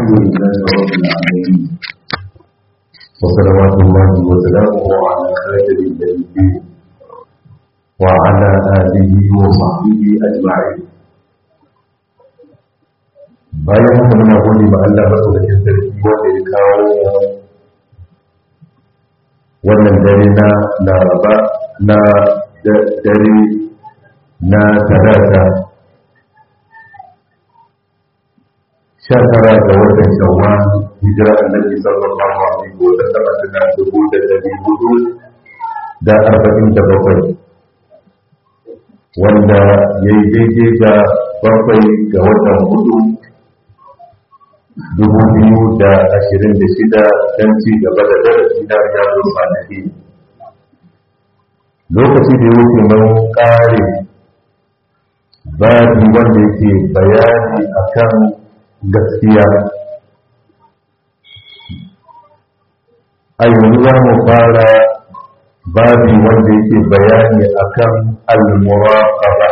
الحمد لله رب العالمين وصلوات الله وسلامه على خاتم النبيين وعلى آله وصحبه أجمعين bayan haka muna gode ma Allah madaukakin sarki wanda ya kawo wannan dare na laraba na dare na talata sha tara ga watan shawwal hijira annabi sallallahu alaihi wa sallam tana dubu da dari hudu da arba'in da bakwai wanda ya yi daidai da bakwai ga watan hudu dubu biyu da ashirin da shida don ci gaba da darasi na riyadu salihi lokaci da ya wuce mun kare babi wanda yake bayani akan gaskiya a yanzu za mu fara babi wanda yake bayani akan al-muraqaba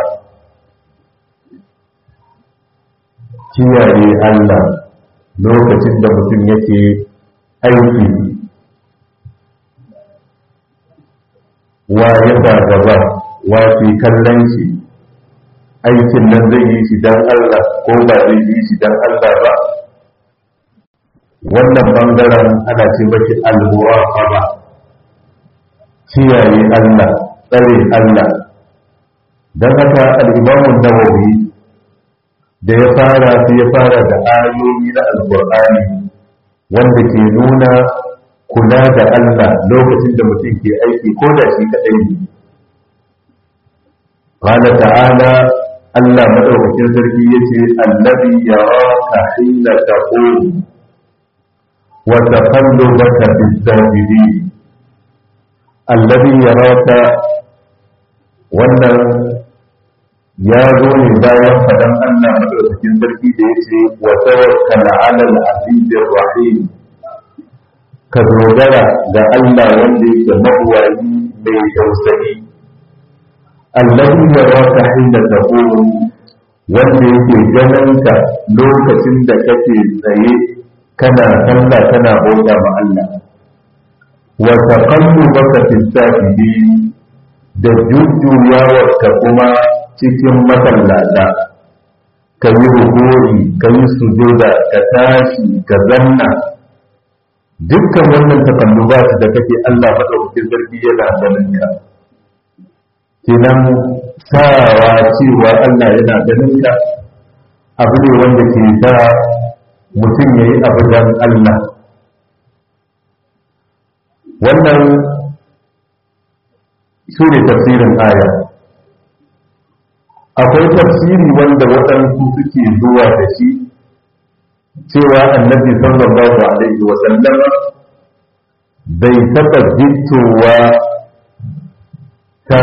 kiyaye Allah lokacin da mutum yake aiki wa ya gaba wa ke kallon shi aikin nan zai yi shi don Allah ko ba zai yi shi don Allah ba wannan bangaren ana ce maki al-muraqaba kiyaye Allah tsare Allah don haka al-Imam nawawi da ya fara sai ya fara da ayoyi na alqur'ani wanda ke nuna kula da Allah lokacin da mutum ke aiki ko da shi kadai ne قال تعالى Allah madaukakin sarki yace allazi yaraka hina taqum wa taqallubaka fis sajidin allazi yaraka wannan ya zo ne bayan fadan Allah madaukakin sarki da yace wa tawakkal 'ala al-'azizir rahim ka dogara ga Allah wanda yake mabuwayi mai tausayi allazi yaraka hina taqum wanda yake ganinka lokacin da kake tsaye kana sallah kana bauta ma Allah wa taqallubaka fi sajidin da jujjuyawarka kuma cikin masallata ka yi rukuri ka yi sujuda ka tashi ka zanna dukkan wannan takalluba da kake Allah madaukakin sarki yana ganin ka kenan sawa cewa Allah yana ganin ka abu ne wanda ke sa mutum ya yi abu don Allah wannan su ne tafsirin aya akwai tafsiri wanda waɗansu suke zuwa da shi cewa annabi sallallahu alaihi wa sallama bai taɓa jittowa ta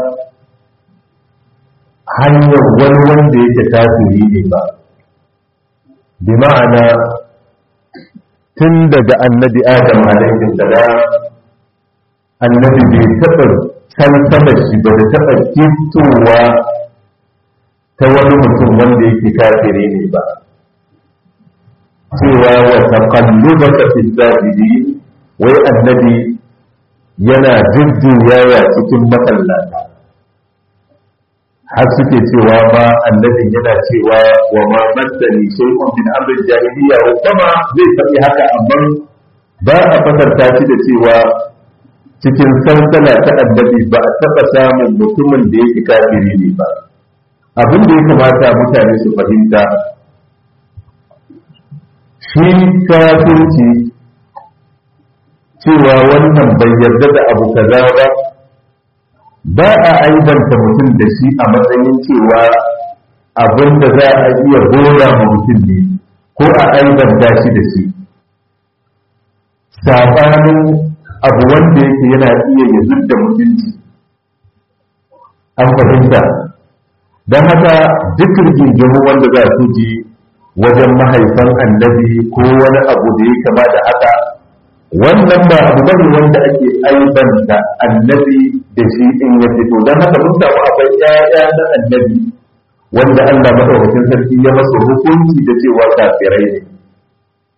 hanyar wani wanda yake kafiri ne ba bi ma'ana tun daga annabi adam alaihi salam annabi bai taɓa salsala shi ba da taɓa kintowa ta wani mutum wanda yake kafiri ne ba cewa wa taqallubaka fi sajidin wai annabi yana jujjuyawa cikin masallata har suke cewa ma annabin yana cewa wa ma maddani shay'un min amrin jahiliya wa kuma zai faɗi haka amma ba a fasarta shi da cewa cikin sansala ta annabi ba a taɓa samun mutumin da yake kafiri ne ba abin da ya kamata mutane su fahimta shi kafirci cewa wannan bai yarda da abu kaza ba ba a aibanta mutum da shi a matsayin cewa abin da za a iya gora ma mutum ne ko a aibanta shi da shi saɓanin abu wanda yake yana iya ya da mutunci an fahimta don haka duk rigingimu wanda za su ji wajen mahaifan annabi ko wani abu da ya kama da haka wannan ba abu bane wanda ake aibanta annabi da shi in ya fito don haka mun samu akwai ƴaƴa na annabi wanda Allah madaukakin sarki ya masa hukunci da cewa kafirai ne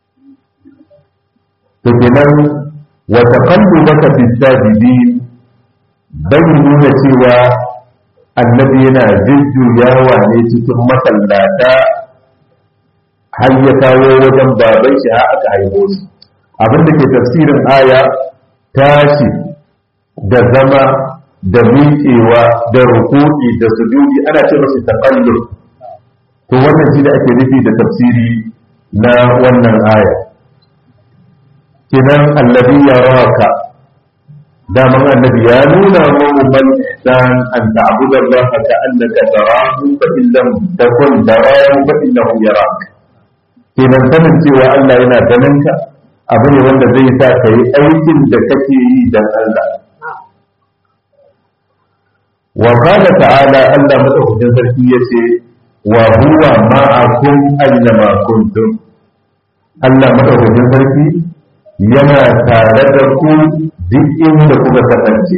to kenan wa taqallubaka fi sajidin bai nuna cewa annabi yana jujjuyawa ne cikin masallata har ya kawo wajen baban shi har aka haihu shi abinda ke tafsirin aya tashi da zama da miƙewa da ruku'i da sujudi ana ce masa taqallub to wannan shi da ake nufi da tafsiri na wannan aya kinan allazi yaraka daman annabi ya nuna mu man ihsan an ta'budu Allah ka annaka tarahu fa in lam takun tarahu fa innahu yarak kinan sanin cewa Allah yana ganin ka abu ne wanda zai sa ka yi aikin da kake yi dan Allah wa qala ta'ala Allah madaukakin sarki yace wa huwa ma'akum aina ma kuntum Allah madaukakin sarki yana tare da ku duk inda kuka kasance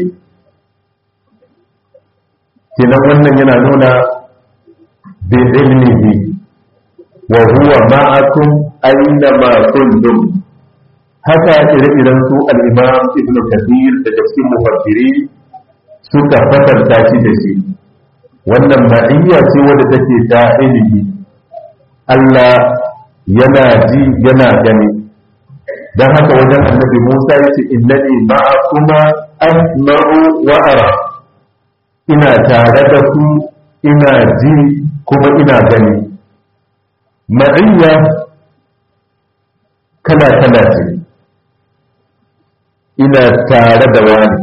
kenan wannan yana nuna bi ilmihi wa huwa ma'akum aina ma kuntum haka ire-iren su al-imam ibn kathir da cikin mufassiri suka fasarta shi da shi wannan ma'iyya ce wadda take ta ilimi Allah yana ji yana gani don haka wajen annabi Musa ya ce innani ma'akuma asma'u wa ara ina tare da ku ina ji kuma ina gani ma'iyya kala kala ce ina tare da wani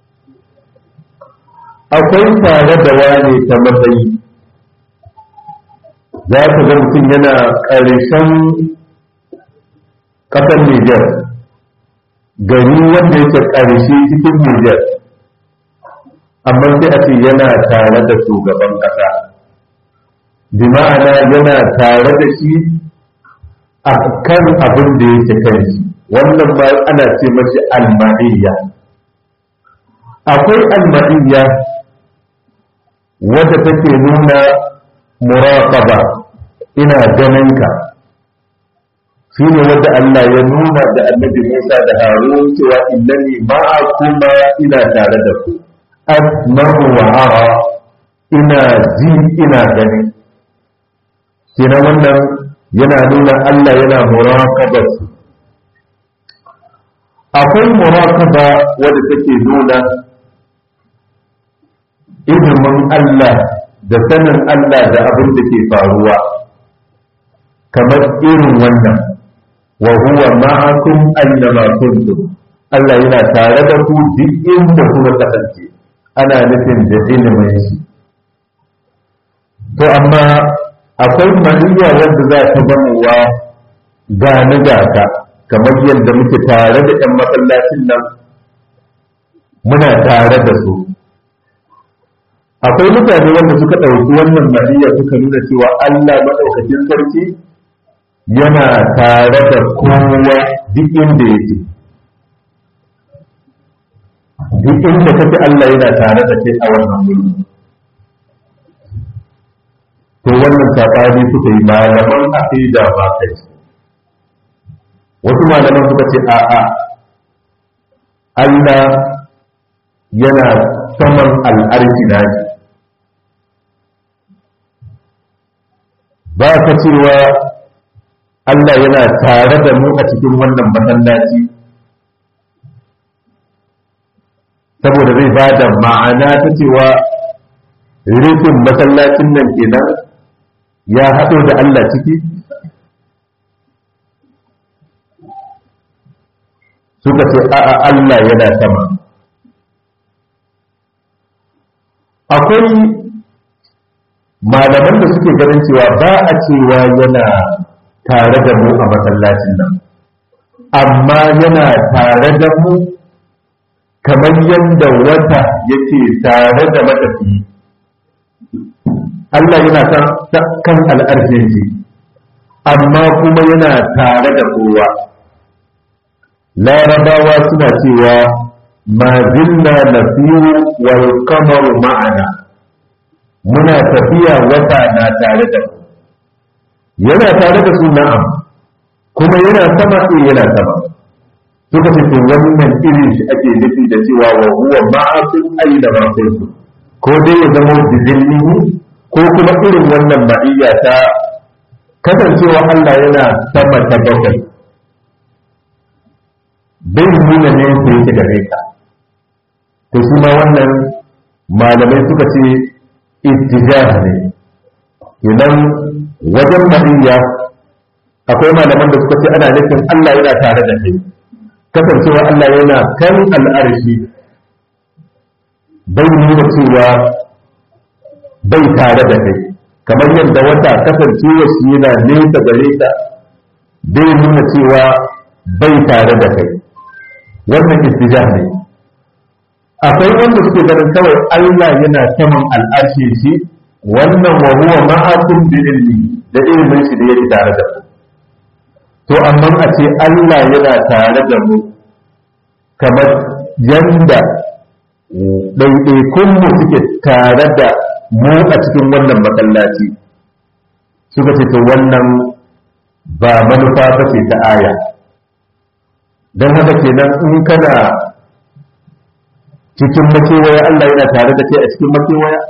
akwai tare da wane ta matsayi za ka ga mutum yana ƙarshen ƙasar Nijar gari wanda yake ƙarshe cikin Nijar amma sai a ce yana tare da shugaban ƙasa bi ma'ana yana tare da shi a kan abin da yake kan shi wannan ma ana ce mashi alma'iyya akwai alma'iyya wadda take nuna muraqaba ina ganin ka shine wadda Allah ya nuna da Annabi Musa da Harun cewa innani ma'akuma ina tare da ku asma'u wa ara ina ji ina gani kenan wannan yana nuna Allah yana muraqaba akwai muraqaba wadda take nuna ilimin Allah da sanin Allah da abin da ke faruwa kamar irin wannan wa huwa ma'akum annama kuntum Allah yana tare da ku duk inda kuka kasance ana nufin da ilimin shi to amma akwai maniya wanda za ta zamowa gani gata kamar yadda muke tare da 'yan masallacin nan muna tare da su akwai mutane wanda suka ɗauki wannan mariya suka nuna cewa Allah maɗaukakin sarki yana tare da kowa duk inda yake duk inda kake Allah yana tare da kai a wannan wuri to wannan sabani suka yi malaman aqida ba kai wasu malaman suka ce a'a Allah yana saman al'arki na shi ba ka cewa Allah yana tare da mu a cikin wannan masallaci saboda zai ba da ma'ana ta cewa rufin masallacin nan kenan ya haɗo da Allah ciki suka ce a'a Allah yana sama akwai malaman da suke ganin cewa ba a cewa yana tare da mu a masallacin nan amma yana tare da mu kamar yadda wata yake tare da matafi Allah yana kan al'arshin shi amma kuma yana tare da kowa larabawa suna cewa ma zilla nasiru wal kamaru ma'ana muna tafiya wata na tare da ku yana tare da su na'am kuma yana sama eh yana sama suka ce to wannan irin shi ake nufi da cewa wa huwa ma'akum aina ma kuntum ko dai ya zama bizillihi ko kuma irin wannan ma'iyya ta kasancewa Allah yana sama ta bakwai bai nuna ne ko yake gare ka to shi ma wannan malamai suka ce ittijah ne idan wajen ma'iyya akwai malaman da suka ce ana nufin Allah yana tare da kai kasancewa Allah yana kan al'arshi bai nuna cewa bai tare da kai kamar yadda wata kasancewa shi yana nesa gare ka bai nuna cewa bai tare da kai wannan istijah ne akwai wanda suke ganin kawai Allah yana saman al'arshi shi wannan wa huwa ma'akum bi ilmi da ilmin shi da yake tare da ku to amma a ce Allah yana tare da mu kamar yanda ɗaiɗaikunmu suke tare da mu a cikin wannan masallaci suka ce to wannan ba manufa ba ce ta aya don haka kenan in kana cikin makewaya Allah yana tare da kai a cikin makewaya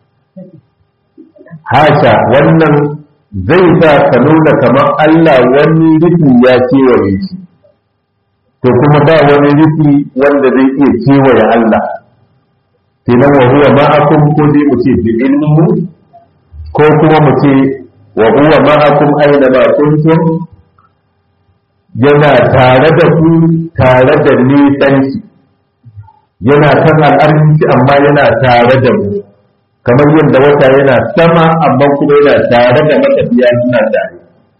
hasha wannan zai sa ka nuna kamar Allah wani rufi ya kewaye shi to kuma ba wani rufi wanda zai iya kewaye Allah kenan wa huwa ma'akum ko dai mu ce bi ilmihi ko kuma mu ce wa huwa ma'akum aina ma kuntum yana tare da ku tare da nisan shi yana kan al'arshi amma yana tare da mu kamar yadda wata yana sama amma kuma yana tare da matafiya suna tare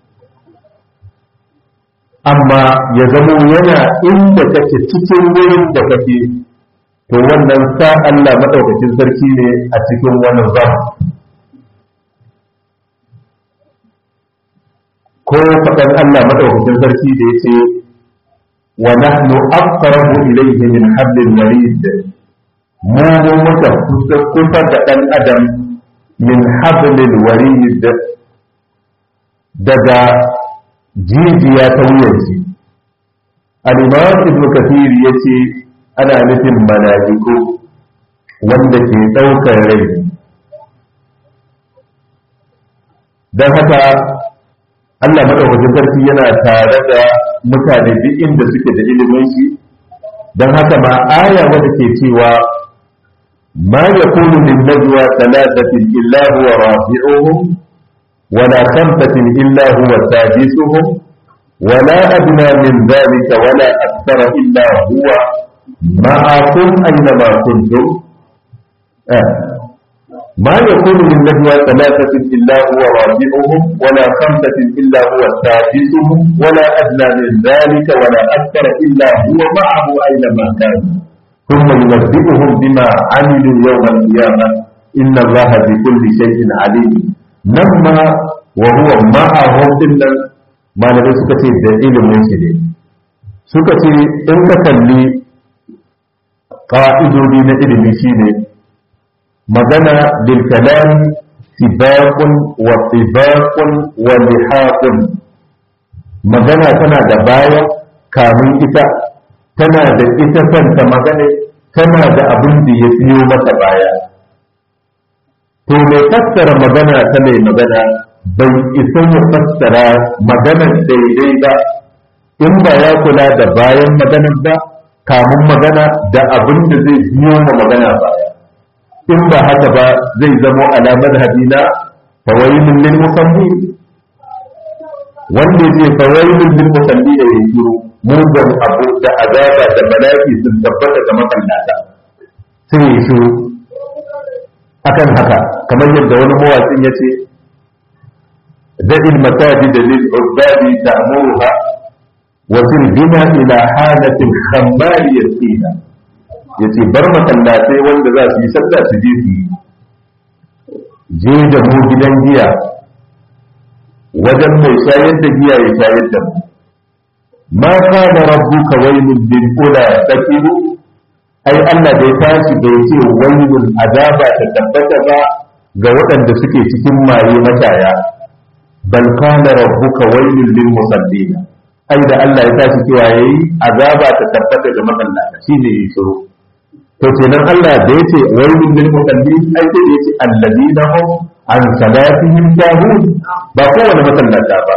amma ya zama yana inda kake cikin wurin da kake to wannan sa Allah maɗaukacin sarki ne a cikin wannan zama ko faɗan Allah maɗaukacin sarki da ya ce wa nahnu aqrabu ilayhi min hablil warid mu mu muka kusa da ɗan adam min hablil warid daga jijiya ta wuyanci al-imam ibn kathir yace ana nufin mala'iku wanda ke ɗaukar rai don haka Allah madaukakin sarki yana tare da mutane duk inda suke da ilimin shi don haka ma aya wadda ke cewa ma yakunu min najwa thalathatin illa huwa rabi'uhum wala khamsatin illa huwa sadisuhum ولا أدنى من ذلك ولا أكثر إلا هو معكم أينما كنتم آه. ما يكون من نجوى ثلاثة إلا هو رابعهم ولا خمسة إلا هو سادسهم ولا أدنى من ذلك ولا أكثر إلا هو معه أينما كان ثم ينبئهم بما عملوا يوم القيامة إن الله بكل شيء عليم لما وهو معهم إلا ما لم يسكت دليل من شيء سكت إن kalli ƙa'idodi na ilimi shine magana bil kalam sibaqun wa sibaqun wa lihaqun magana tana da baya kamun ita tana da ita kanta magana tana da abin da ya biyo mata baya to mai fassara magana ta mai magana bai isa ya fassara maganar daidai ba in ba ya kula da bayan maganar ba kamun magana da abin da zai biyo ma magana baya in ba haka ba zai zamo alamar hadina fawailun lil musalli wanda zai fawailun lil musalli da yake mugun abu da azaba da bala'i sun tabbata ga makallata sai ya shiru akan haka kamar yadda wani mawaƙin ya ce da'il masajid lil ubadi ta'muruha wasir bina ila halatin khammari yasina yace bar masallatai wanda za su yi sallah su je su yi je da mu gidan giya wajen mai shayar da giya ya shayar da mu ma kana rabbuka wailul lil ula takiru ai Allah bai tashi bai ce wailul azaba ta tabbata ba ga waɗanda suke cikin maye mashaya bal kana rabbuka wailul lil musallina ai da Allah ya tashi cewa yayi azaba ta tabbata ga masallata shine yi shiru to kenan Allah da yace wailul lil musallin ai sai yace alladina hum an salatihim sahun ba kowane masallata ba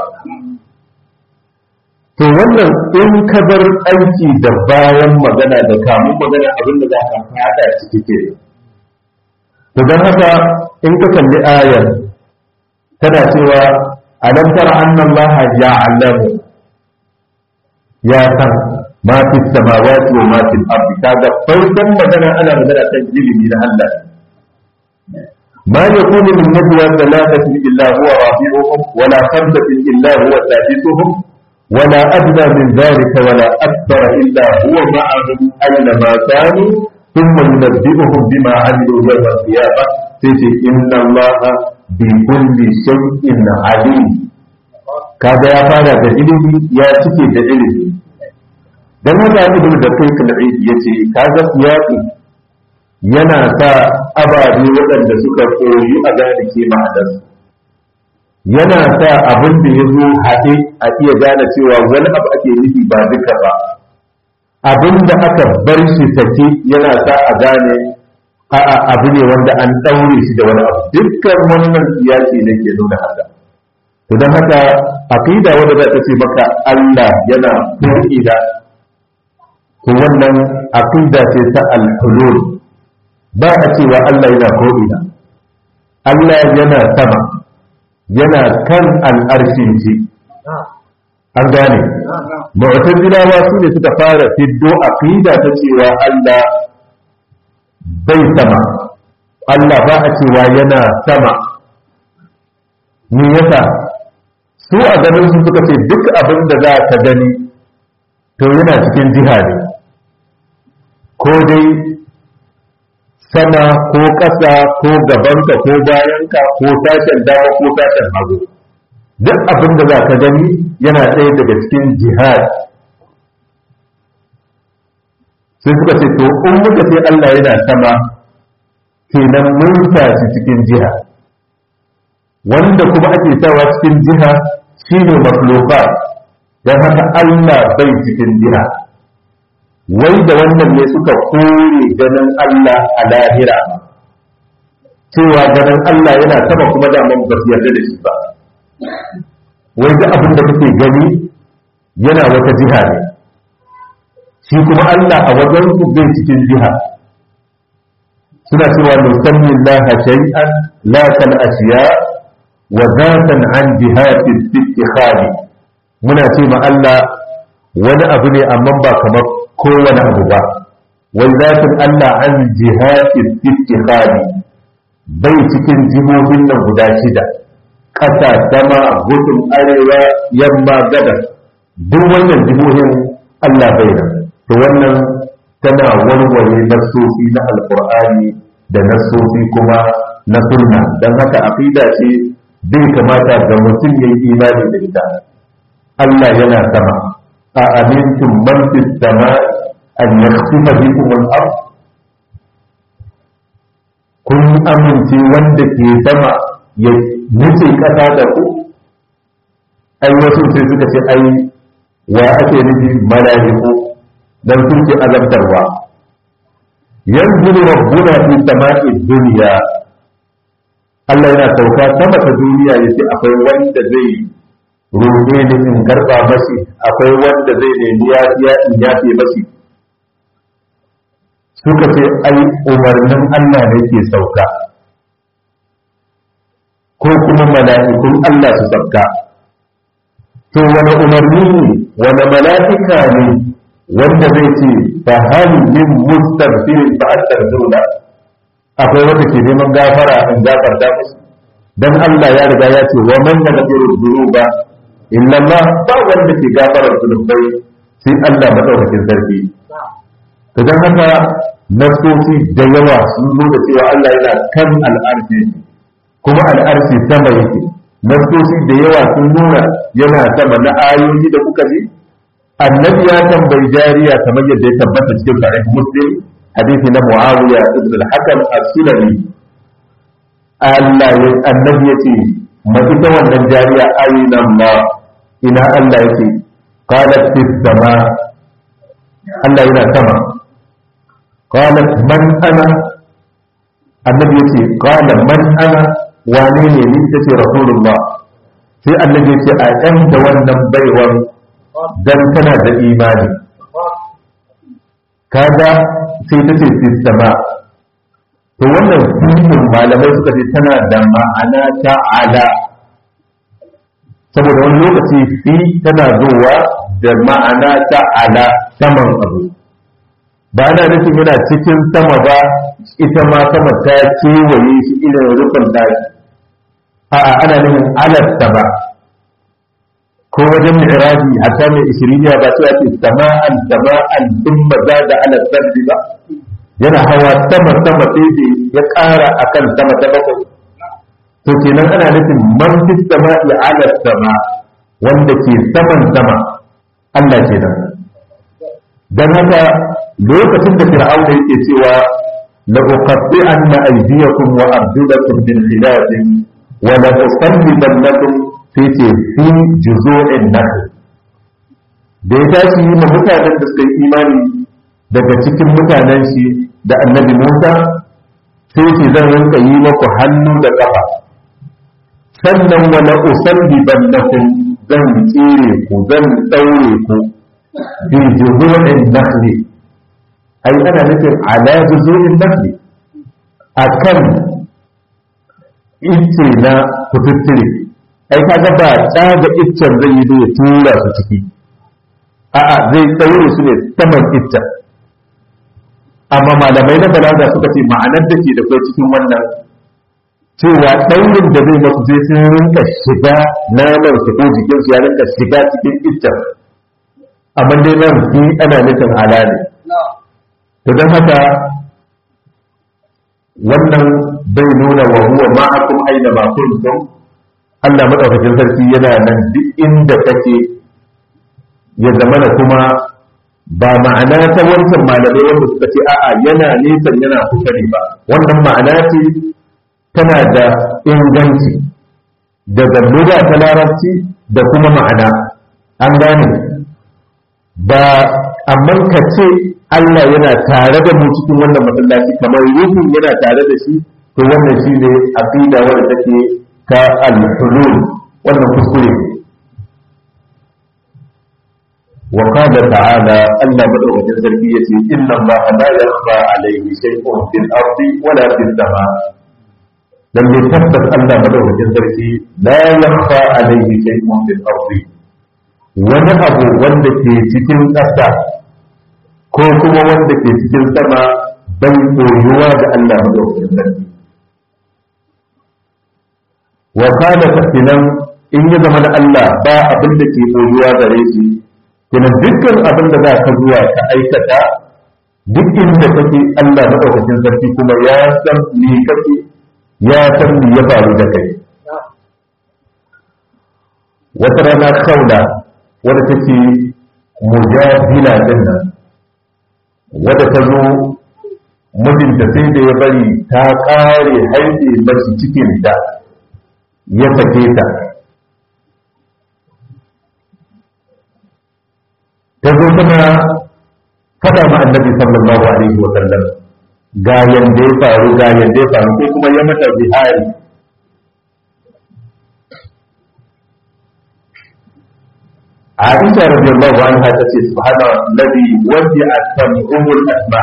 to wannan in ka bar aiki da bayan magana da kamun magana abin da za ka fada ciki ke to don haka in ka kalli ayar tana cewa alam tara anna allaha ya'lamu ya san ma fi samawati wa ma fi al-ardi kaga farkon magana ana magana kan ilimi na Allah ما يكون من نجوى ثلاثة إلا هو رابعهم ولا خمسة إلا هو سادسهم ولا أدنى من ذلك ولا أكثر إلا هو معهم أينما كانوا ثم ينبئهم بما عملوا يوم القيامة تجي إن الله بكل شيء عليم kaga ya fara da ilimi ya cike da ilimi dan haka ibn da kai kalbi yace kaga siyaqi yana sa ababe waɗanda suka koyi a gane ke ma'anarsu yana sa abin da ya zo haɗe a iya gane cewa wani abu ake nufi ba duka ba abin da aka bar shi sake yana sa a gane a'a abu ne wanda an ɗaure shi da wani abu dukkan wannan siyasi ne ke nuna haka to don haka aqida wanda za ta ce maka Allah yana ko'ina to wannan aqida ce ta al-hulul ba a cewa Allah yana ko'ina Allah yana sama yana kan al'arshin shi an gane mu'tazilawa su ne suka fara fiddo aqida ta cewa Allah bai sama Allah ba a cewa yana sama me yasa su a ganin su suka ce duk abin da za ka gani to yana cikin jiha ne ko dai sama ko ƙasa ko gabanka ko bayanka ko sashen dama ko sashen hagu duk abin da za ka gani yana ɗaya daga cikin jihad sai suka ce to in muka ce Allah yana sama kenan mun shi cikin jiha wanda kuma ake sawa cikin jiha shine makhluqa dan haka Allah bai cikin jiha wai da wannan ne suka kore ganin Allah a lahira cewa ganin Allah yana sama kuma da mun ba yarda da shi ba wai da abin da kake gani yana wata jiha ne shi kuma Allah a wajen ku bai cikin jiha suna cewa nusanni Allah shay'an la kal ashiya wa zatan an jihati istikhali muna ce ma Allah wani abu ne amma ba kamar kowane abu ba wai zatin Allah an jihati istikhali bai cikin jihohin nan guda shida ƙasa sama gudun arewa yamma gabas duk wannan jihohin Allah bai nan to wannan tana warware nassosi na alkur'ani da nassosi kuma na sunna don haka aqida ce bai kamata ga mutum ya yi imani da ita Allah yana sama a amintum man fis sama an yakhsifa bikum al-ard kun amince wanda ke sama ya nufi kasa da ku ai wasu sai suka ce ai wa ake nufi mala'iku dan sun ce azabtarwa yanzu rabbuna fi sama'i dunya Allah yana sauka sama ta duniya yace akwai wanda zai roƙe ni in karɓa mashi akwai wanda zai nemi yafiya in yafe mashi suka ce ai umarnin Allah ne ke sauka ko kuma mala'ikun Allah su sauka to wani umarni ne wani mala'ika ne wanda zai ce fa hal min mustaghfirin fa astaghfiruna akwai wanda ke neman gafara in gafarta musu dan Allah ya riga ya ce wa man yaghfiru dhunuba illa Allah ba wanda ke gafara zunubai sai Allah madaukakin sarki to dan haka nasosi da yawa sun nuna cewa Allah yana kan al'arshi kuma al'arshi sama yake nasosi da yawa sun nuna yana sama na ayoyi da kuka ji annabi ya tambayi jariya kamar yadda ya tabbata cikin sahih muslim hadisi na muawiya ibn al-hakam as-sulami Allah ya annabi yace ma ita wannan jariya ayina ma ina Allah yake qalat fis sama Allah yana sama qalat man ana annabi yace qala man ana wane ne ni tace rasulullah sai annabi yace a ɗan da wannan baiwar dan tana da imani kaga sai tace fis sama to wannan fi'in malamai suka ce tana da ma'ana ta ala saboda wani lokaci fi tana zuwa da ma'ana ta ala saman abu ba ana nufin yana cikin sama ba ita ma sama ta kewaye shi irin rufin daki a'a ana nufin alarta ba ko wajen mi'raji hatta mai ishiriniya ba sai ake sama'an sama'an thumma zada ala sabbi ba yana hawa sama sama sai da ya ƙara akan sama ta bakwai to kenan ana nufin man fi sama'i ala sama wanda ke saman sama Allah kenan dan haka lokacin da fir'auna yake cewa la uqatti anna aydiyakum wa arjulakum min khilaf wa la usallibannakum fi fi juzu'in nakhl da ya tashi yi ma mutanen da suka yi imani daga cikin mutanen shi da annabi Musa sai ce zan rinka yi maku hannu da ƙafa sannan wala usalli bannakum zan tsire ku zan daure ku bi juzu'in nakhli ai ana nufin ala juzu'in nakhli akan ice na kututtire ai kaga ba tsaga iccen zai yi da ya tura su ciki a'a zai daure su ne saman iccen amma malamai na balaga suka ce ma'anar da ke da kai cikin wannan cewa ɗaurin da zai masu sai sun rinka shiga naman su ko jikin su ya rinka shiga cikin iccen amma dai nan fi ana nufin ala ne to don haka wannan bai nuna wa huwa ma'akum aina ma kuntum Allah madaukakin sarki yana nan duk inda kake ya zama da kuma ba ma'ana ta wancan malamai wanda suka ce a'a yana nisan yana kusa ne ba wannan ma'ana ce tana da inganci daga lura ta larabci da kuma ma'ana an gane ba amma ka ce Allah yana tare da mu cikin wannan masallaci kamar ruhun yana tare da shi to wannan shi ne aqida wanda take ta al-hulul wannan kuskure ne وقال تعالى ألا بدأ من ذلك إن الله لا يخفى عليه شيء في الأرض ولا في السماء لم يتثبت ألا بدأ من ذلك لا يخفى عليه شيء في الأرض wani abu wanda ke cikin ƙasa ko kuma wanda ke cikin sama bai koyuwa ga Allah madaukakin sarki wa kana tafinan in ya zama da Allah ba abin da ke koyuwa gare shi kuma dukkan abin da za ka zuwa ka aikata duk inda kake Allah madaukakin sarki kuma ya san me kake ya san me ya faru da kai wata rana kaula wadda take mujadila din nan wadda ta zo mijinta sai da ya bari ta kare haife mashi cikin da ya sake ta ta zo tana faɗa ma annabi sallallahu alaihi wa sallam ga yanda ya faru ga yanda ya faru ko kuma ya mata bihari Aisha radiyallahu anha ta ce subhana alladhi wasi'a sam'ul asma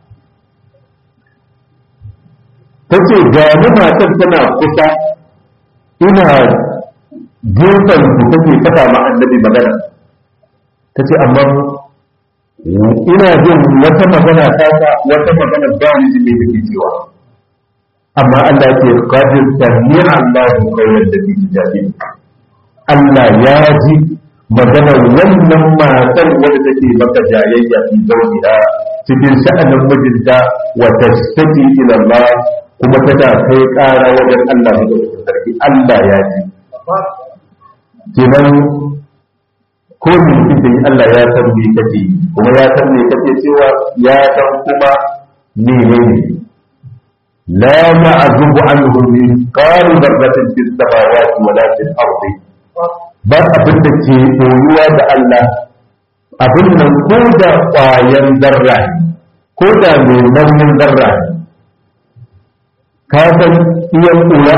tace ga ni matar tana kusa ina gefen ku take faɗa ma annabi magana ta ce amma ina jin wata magana ta ta wata magana ba ni ji mai take cewa amma Allah ke qadir sami Allahu khayran da bi jabi Allah ya ji maganar wannan matar wadda take maka jayayya fi zawjiha cikin sha'anin mijinta wa tashtaki ila Allah kuma tana kai ƙara wajen Allah madaukakin sarki Allah ya ji kenan ko me kike yi Allah ya san me kake kuma ya san me kake cewa ya san kuma menene la ma'zubu anhu min qalu dharratin fis samawati wa la fil ardi ba abin da ke koyuwa da Allah abin nan ko da ƙwayan zarra ne ko da mai nauyin zarra ne ka san iyan ƙura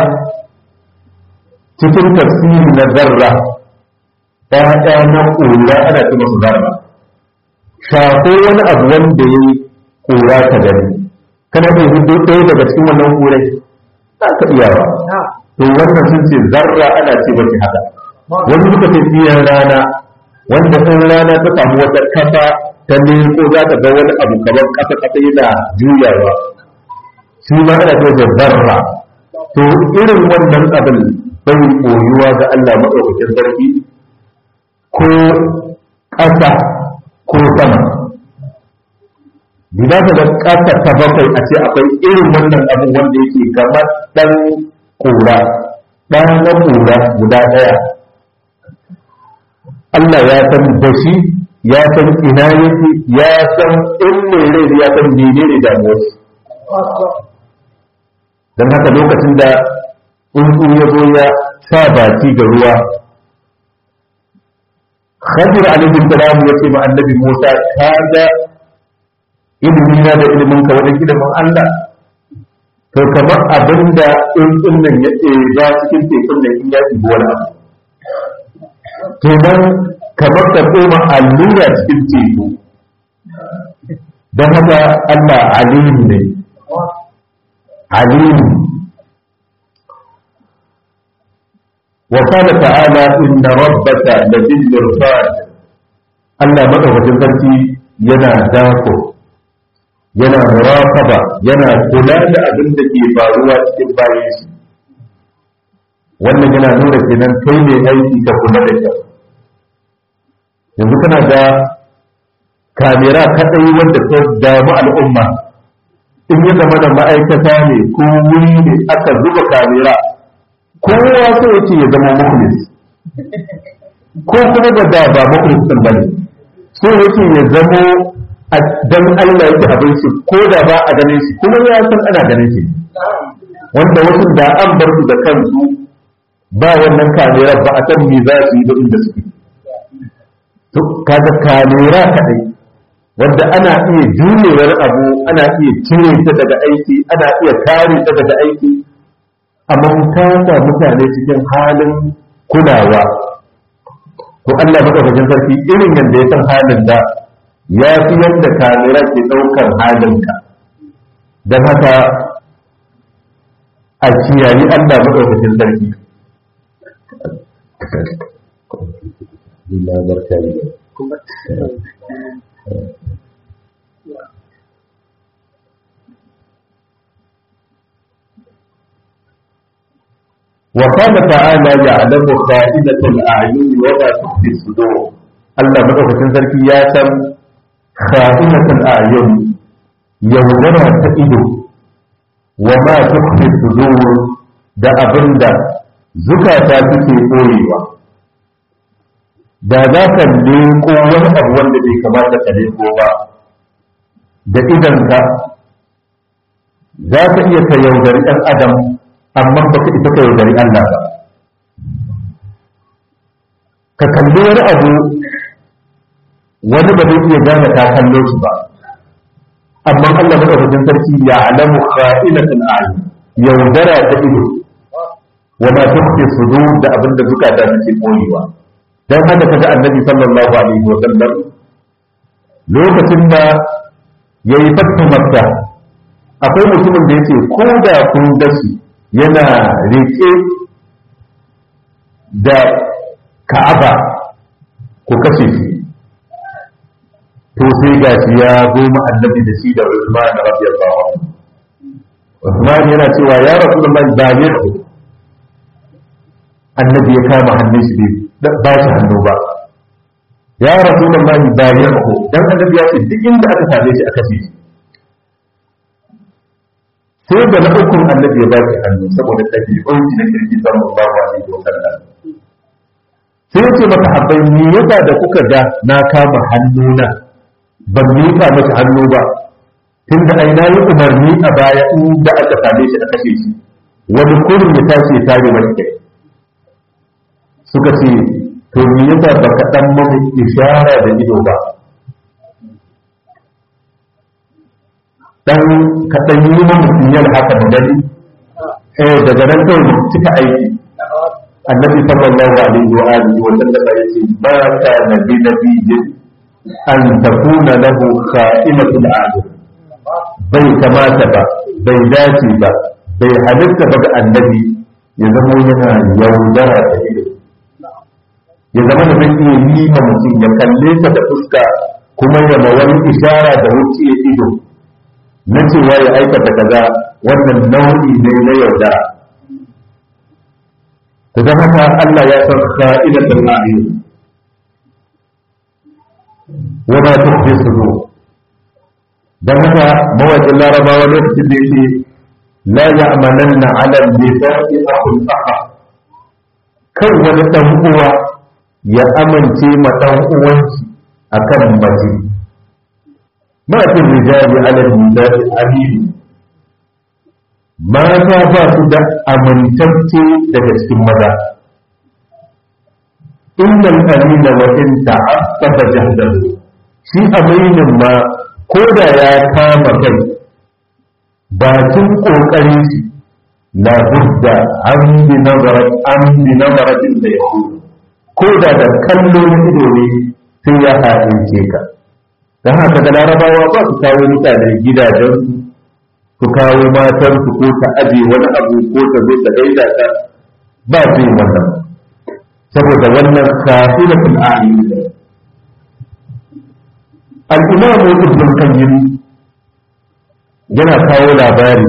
cikin tafsiri na zarra ɗaya na ƙura ana ce masu zarra shafo wani abu wanda ya yi ƙura ta gani kana iya hudu ɗaya daga cikin wannan ƙurai za ka iya ba to wannan sun ce zarra ana ce mace haka wani suka ce biyan rana wanda in rana ta samu wata kasa ta ko za ta ga wani abu kamar kasa kasa yana juyawa shi ma ana ce da zarra to irin wannan abin bai koyuwa ga Allah maɗaukakin sarki ko ƙasa ko sama Gida ta da ƙasa ta bakwai a ce akwai irin wannan abin wanda yake kamar ɗan ƙura ɗan na ƙura guda ɗaya Allah ya san da shi ya san ina yake ya san in mai rai ya san menene damuwar don haka lokacin da tsuntsu ya zo ya sa baki ga ruwa Khadir alaihi salam ya ce ma annabi Musa ka ga ilimi na da ilimin ka wajen ilimin Allah to kamar abinda tsuntsun nan ya ce ba cikin tekun nan in ya ɗibi wani abu kenan kamar ka koma allura cikin teku don haka Allah alim ne alim wa qala ta'ala inna rabbaka labil mirsad Allah madaukakin sarki yana dako yana muraqaba yana kula da abin da ke faruwa cikin bayan shi wannan yana nuna kenan kai ne aiki ka kula da kyau yanzu kana da kamera kadai wanda ta damu al'umma in ya zama da ma'aikata ne ko wuri ne aka zuba kamera kowa so yake ya zama mukhlis ko kuma da da ba mukhlis din bane so yake ya zama dan Allah yake abin shi ko da ba a ganin shi kuma ya san ana ganin shi wanda wasu da an bar su da kansu ba wannan kamera ba a san me za su yi da inda suke to kaga kamera kadai wanda ana iya jurewar abu ana iya cire ta daga aiki ana iya kare ta daga aiki amma ta sa mutane cikin halin kulawa ko Allah madaukakin sarki irin yadda ya san halin da ya fi yadda kamera ke ɗaukar halinka don haka a kiyayi Allah madaukakin sarki Bila berkali. وقال تعالى يعلم خائنة الأعين وما تخفي الصدور الله مدوكتين sarki ya san خائنة الأعين yaudara ta ido wa ma tukfi sudur da abinda zukata suke koyewa da za ka leko wani abu wanda bai kamata ka leko ba da idanka za ka iya ka yaudari ɗan adam amma ba ka isa ka yaudari Allah ba ka kalli wani abu wani ba zai iya gane ta kallo shi ba amma Allah madaukakin sarki ya alamu kha'inatul a'yun yaudara ta ido wa ma tukhfi sudur da abinda zukata suke koyewa dan haka kaga annabi sallallahu alaihi wa sallam lokacin da yayi fatu makka akwai mutumin da yace ko da kun gashi yana rike da ka'aba ku kashe shi to sai gashi ya goma annabi da shi da Usman radiyallahu anhu Usman yana cewa ya Rasulullahi ba ne annabi ya kama hannun shi ba shi hannu ba ya Rasulullahi ba ne dan annabi ya ce duk inda aka same shi aka ce sai da na ukun annabi ya ba shi hannu saboda ɗabi'un shi na kirki sallallahu alaihi wa sallam sai ya ce maka habbai me yasa da kuka ga na kama hannuna ban miƙa masa hannu ba tun da ai na yi umarni a baya inda aka same shi a kashe shi wani kurin ya tashi ya tare mai kai suka ce to me yasa ba ka dan mamu ishara da ido ba dan ka dan yi mamu sinyal haka da gani eh daga nan kawai cika aiki annabi sallallahu alaihi wa alihi wa sallam yace ba ka nabi nabiyyin an takuna lahu kha'inatul a'yun bai kamata ba bai dace ba bai halitta ba ga annabi ya zama yana yaudara da ido ya zama da zai iya yi ma mutum ya kalle ta da fuska kuma ya ma wani ishara da wuce ido na cewa ya aikata kaza wannan nau'i ne na yaudara ta zama ta Allah ya san ka'idatul a'yun wa ma tukhfi sudur dan haka mawaƙin larabawa lokacin da yake la ya'malanna 'ala al-lisa'i akhul akha kan wani dan uwa ya amince ma dan uwanci akan mace ma fi rijali 'ala al-nisa'i amini mata ba su da amintacce daga cikin maza innal amina wa in ta'aqqaba jahdahu shi aminin ma ko da ya kama kai bakin kokarin shi la budda an bi nazarat an bi nazaratin da ya ko da da kallo na ido ne sai ya haɗince ka don haka da larabawa ba su kawo mutane gidajensu su kawo matarsu ko ta aje wani abu ko ta zo ta gaida ta ba su yi wannan saboda wannan kafilatul a'yun al-imam ibn qayyim yana kawo labari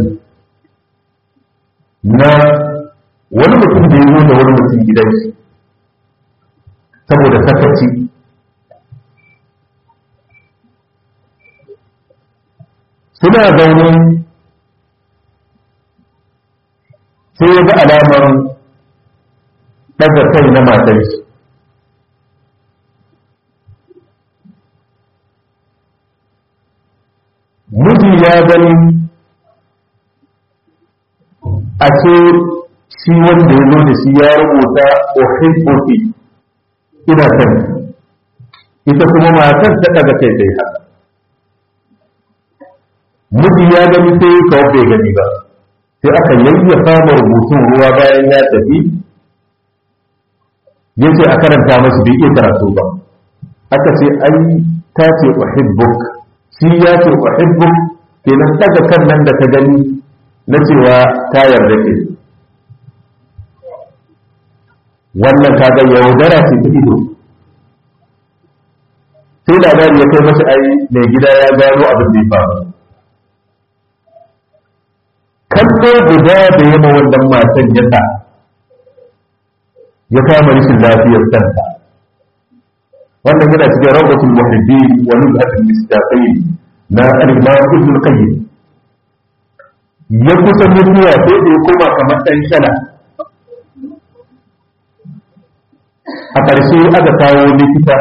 na wani mutum da ya zo da wani mutum gidan shi saboda sakaci suna zaune sai ya ga alamar ɗaga kai na matar shi miji ya gani a ce shi wanda ya zo da shi ya rubuta ohibbofi ina son ita kuma matar ta ɗaga kai dai haka miji ya gani sai kawai bai gani ba sai aka yayyafa ma rubutun ruwa bayan ya tafi ya ce a karanta masu bai iya karatu ba aka ce ai ta ce uhibbuk shi ya ce uhibbuk kenan daga kan nan da ta gani na cewa ta yarda ke wannan kaga yaudara ce ta ido sai labari ya kai mashi ai mai gida ya gano abin da ya faru kallo guda da yamma wannan matan ya sa ya kama rashin lafiyar kanta wannan yana cikin rawdatul muhibbi wa nuzhatul mustaqim na al-imam ibn qayyim ya kusa mutuwa sai da ya koma kamar dan shala a ƙarshe aka kawo likita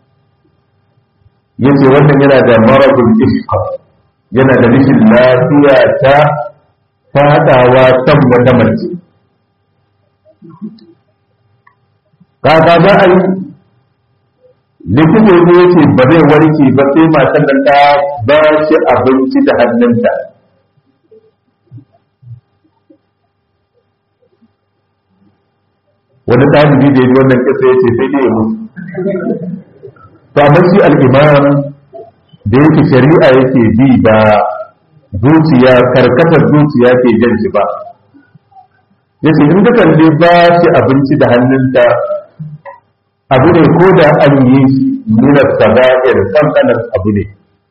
ya ce wannan yana da maradul ishqa yana da rashin lafiya ta fadawa kan wata mace kaka za a yi likita ne ya ce ba zai warke ba sai matan nan ta ba shi abinci da hannunta wani ɗalibi da ya ji wannan kisa ya ce sai dai ya mutu to amma shi al'imam da yake shari'a yake bi ba zuciya karkatar zuciya ke jan shi ba ya ce in ka kalli ba shi abinci da hannunta abu ne ko da an yi nuna saga'ir kankanar abu ne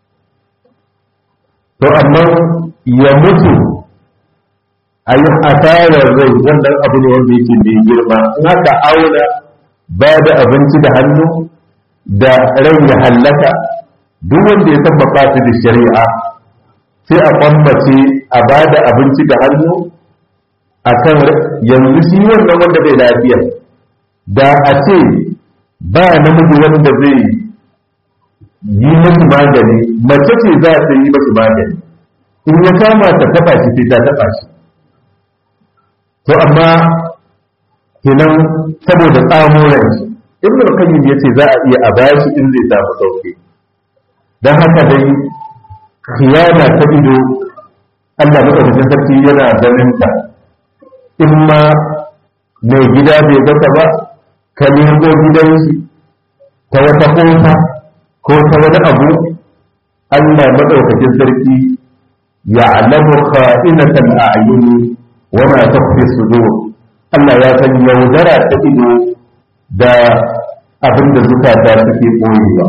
to amma ya mutu a yi asarar rai wannan abu ne wanda yake mai girma in haka auna ba da abinci da hannu da rai ya hallaka duk wanda ya tabbata su da shari'a sai a kwambace a ba da abinci da hannu a kan yanzu shi wannan wanda bai lafiya da a ce ba namiji wanda zai yi mashi magani mace ce za ta yi mashi magani in ya kama ta taba shi sai ta taba shi to amma kenan saboda tsamoran shi ibn al-qayyim yace za a iya a bashi in zai samu sauki dan haka dai khiyana ta ido Allah madaukakin sarki yana ganin ta in ma mai gida bai gasa ba ka nemo gidan shi ta wata kofa ko ta wani abu Allah madaukakin sarki ya alamu kha'inatan a'yuni wa ma takhfi sudur Allah ya san yaudara ta ido da abin da zukata suke koyewa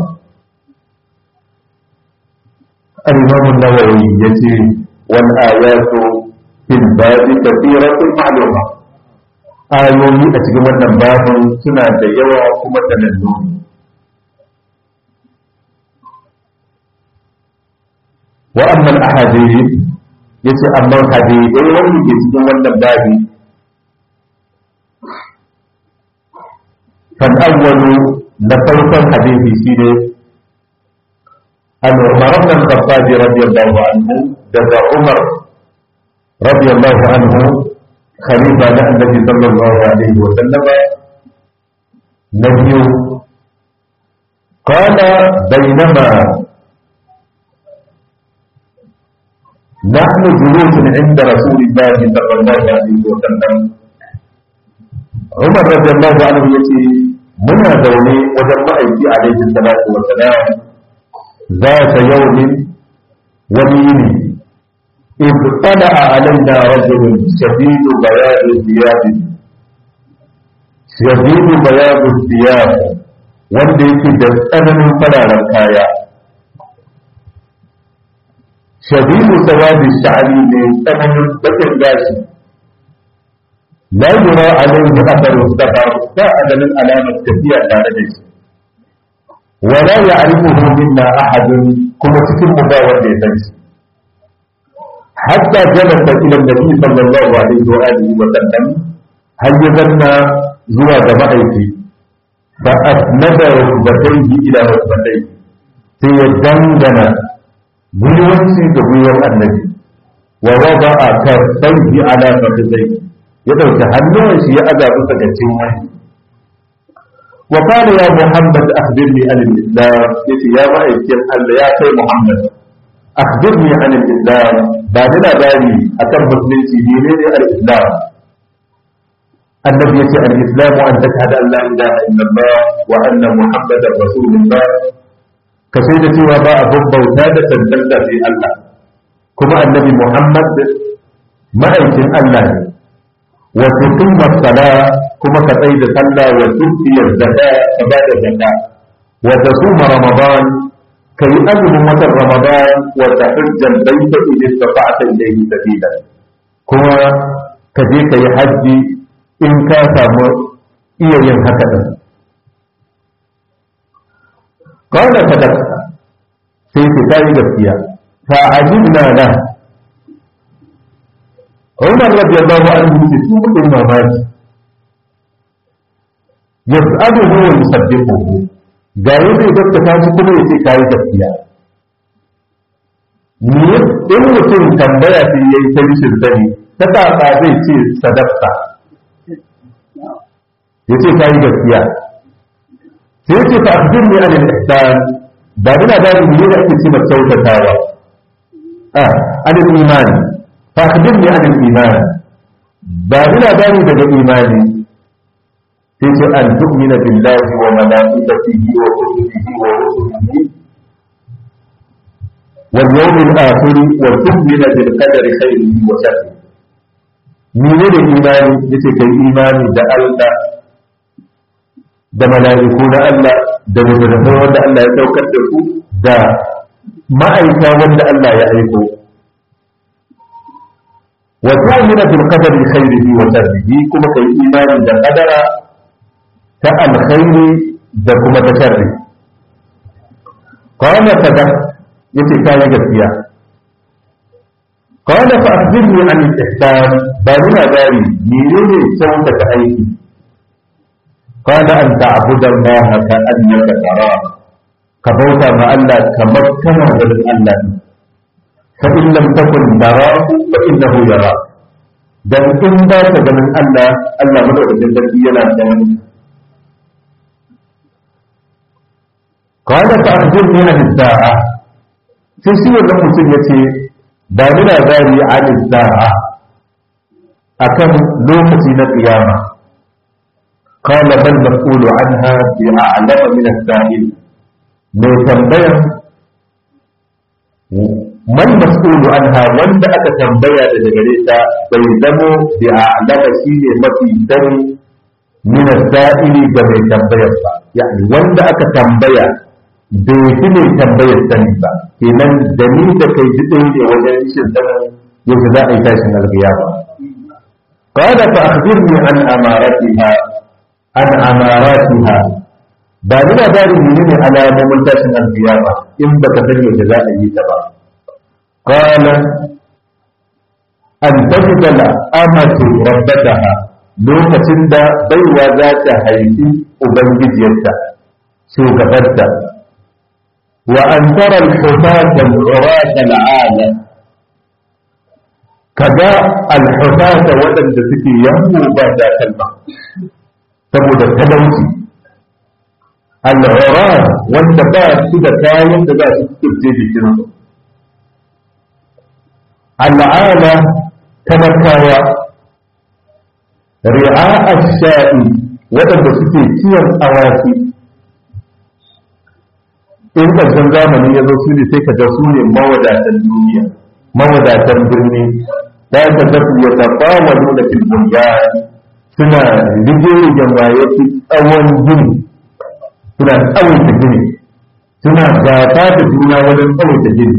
al-imam an-nawawi yace wal ayatu fil babi kathiratun ma'luma ayoyi a cikin wannan babin suna da yawa kuma sanannu wa amma al-ahadith yace amma hadithai wanda ke cikin wannan babi kan awwalu na farkon hadisi shine an Umar ibn Khattab radiyallahu anhu daga Umar radiyallahu anhu khalifa na annabi sallallahu alaihi wa sallam nabiyu قال بينما نحن جلوس عند رسول الله صلى الله عليه وسلم عمر رضي الله عنه يتي منا دوني وجن مأيكي عليه الصلاة والسلام ذات يوم ولين إذ طلع علينا رجل شديد بياض الثياب شديد بياض الثياب wanda yake da tsananin fararen kaya shadidu sawadi sha'ani ne tsananin bakin gashi la yura alayhi atharu safar ba adalin alamar tafiya tare da shi wala ya'rifuhu minna ahadun kuma cikin mu ba wanda ya san shi hatta jalasa ila nabi sallallahu alaihi wa alihi wa sallam har ya zanna zuwa ga ma'aiki fa asnada rukbatayhi ila rukbatayhi sai ya dangana gwiwanci da gwiwar annabi wa wada a karfaihi ala fakizai ya ɗauki hannuwan shi ya aza bisa ga wani wa qala ya muhammad akhbirni an al-islam yace ya ma'aikin Allah ya kai muhammad akhbirni an al-islam ba da labari akan musulunci ne ne al-islam annabi yace al-islam an tashhadu an la ilaha illallah wa anna muhammadar rasulullah ka sai da cewa ba a bauta da tantanta sai Allah kuma annabi Muhammad ma'aikin Allah ne wa tuqima sala kuma ka tsai da sallah wa tuqi zakka ka ba da zakka wa tasuma ramadan ka yi azumin watan ramadan wa tahujja al-bayta in istata'ta ilayhi sabila kuma ka je ka yi hajji in ka samu iya yin haka din قال صدقت sai ku tayi gaskiya fa ajibna la Umar radiyallahu anhu ce su kudin mamaki yas'aluhu wa yusaddiquhu ga yadda ya gaskata shi kuma yace kai gaskiya ni in mutum tambaya sai yayi ta rishin sani ta kaka zai ce sadaqta yace kai gaskiya sai yake fa akhbirni an al-ihsan ba ina da ni ne ake cewa kyautatawa ah an al-iman fa akhbirni an al-iman ba ina da ni daga imani sai ce an tu'mina billahi wa malaikatihi wa kutubihi wa rusulihi wal yawmil akhir wa tu'mina bil qadari khairihi wa sharrihi ni ne da imani yace kai imani da Allah da mala'iku na Allah da littattafai wanda Allah ya saukar da ku da ma'aika wanda Allah ya aiko wa tu'minu bil qadari khairihi wa sharrihi kuma kai imani da qadara ta alkhairi da kuma ta sharri qala sadaq yace kai gaskiya qala fa akhbirni an al-ihsan ba ni labari menene kyautata aiki قال أن تعبد الله كأنك تراه كبوتا مع الله كما كان من الله فإن لم تكن تراه فإنه يراك dan in ba ta ganin Allah Allah madaukakin sarki yana ganin qala fa akhbirni an as-sa'a sai shi wannan mutum yace ba ni labari an as-sa'a akan lokaci na kiyama qala bal mas'ulu anha bi a'lama min as-sa'il mai tambayan man mas'ulu anha wanda aka tambaya daga gare ta bai zamo bi a'lama shine mafi sani min as-sa'ili ga mai tambayar ba yani wanda aka tambaya bai fi mai tambayar sani ba kenan da ni da kai ji ɗaya ne wajen shin sanin yau za a yi tashin alƙiyama قال فأخبرني عن أمارتها عن أماراتها ba ni labarin menene alamomin tashin alkiyama in baka san yaushe za a yi ta ba qala an tajida la amatu rabbataha lokacin da baiwa za ta haifi ubangijiyarta shugabarta wa an tara al-hufata al-urata al-ala kaga al-hufata waɗanda suke yammu ba da kalma saboda talauci al'urar wanda ba su da kayan da za su kurce jikinsu al'ala talakawa ri'a sha'i waɗanda suke kiwon awaki in ƙarshen zamani ya zo su ne sai ka ga su ne mawadatan duniya mawadatan birni ta ka ga su ya taɓa wa nuna filbun suna rige-rigen waye tsawon gini suna tsawaita gini suna gata da juna wajen tsawaita gini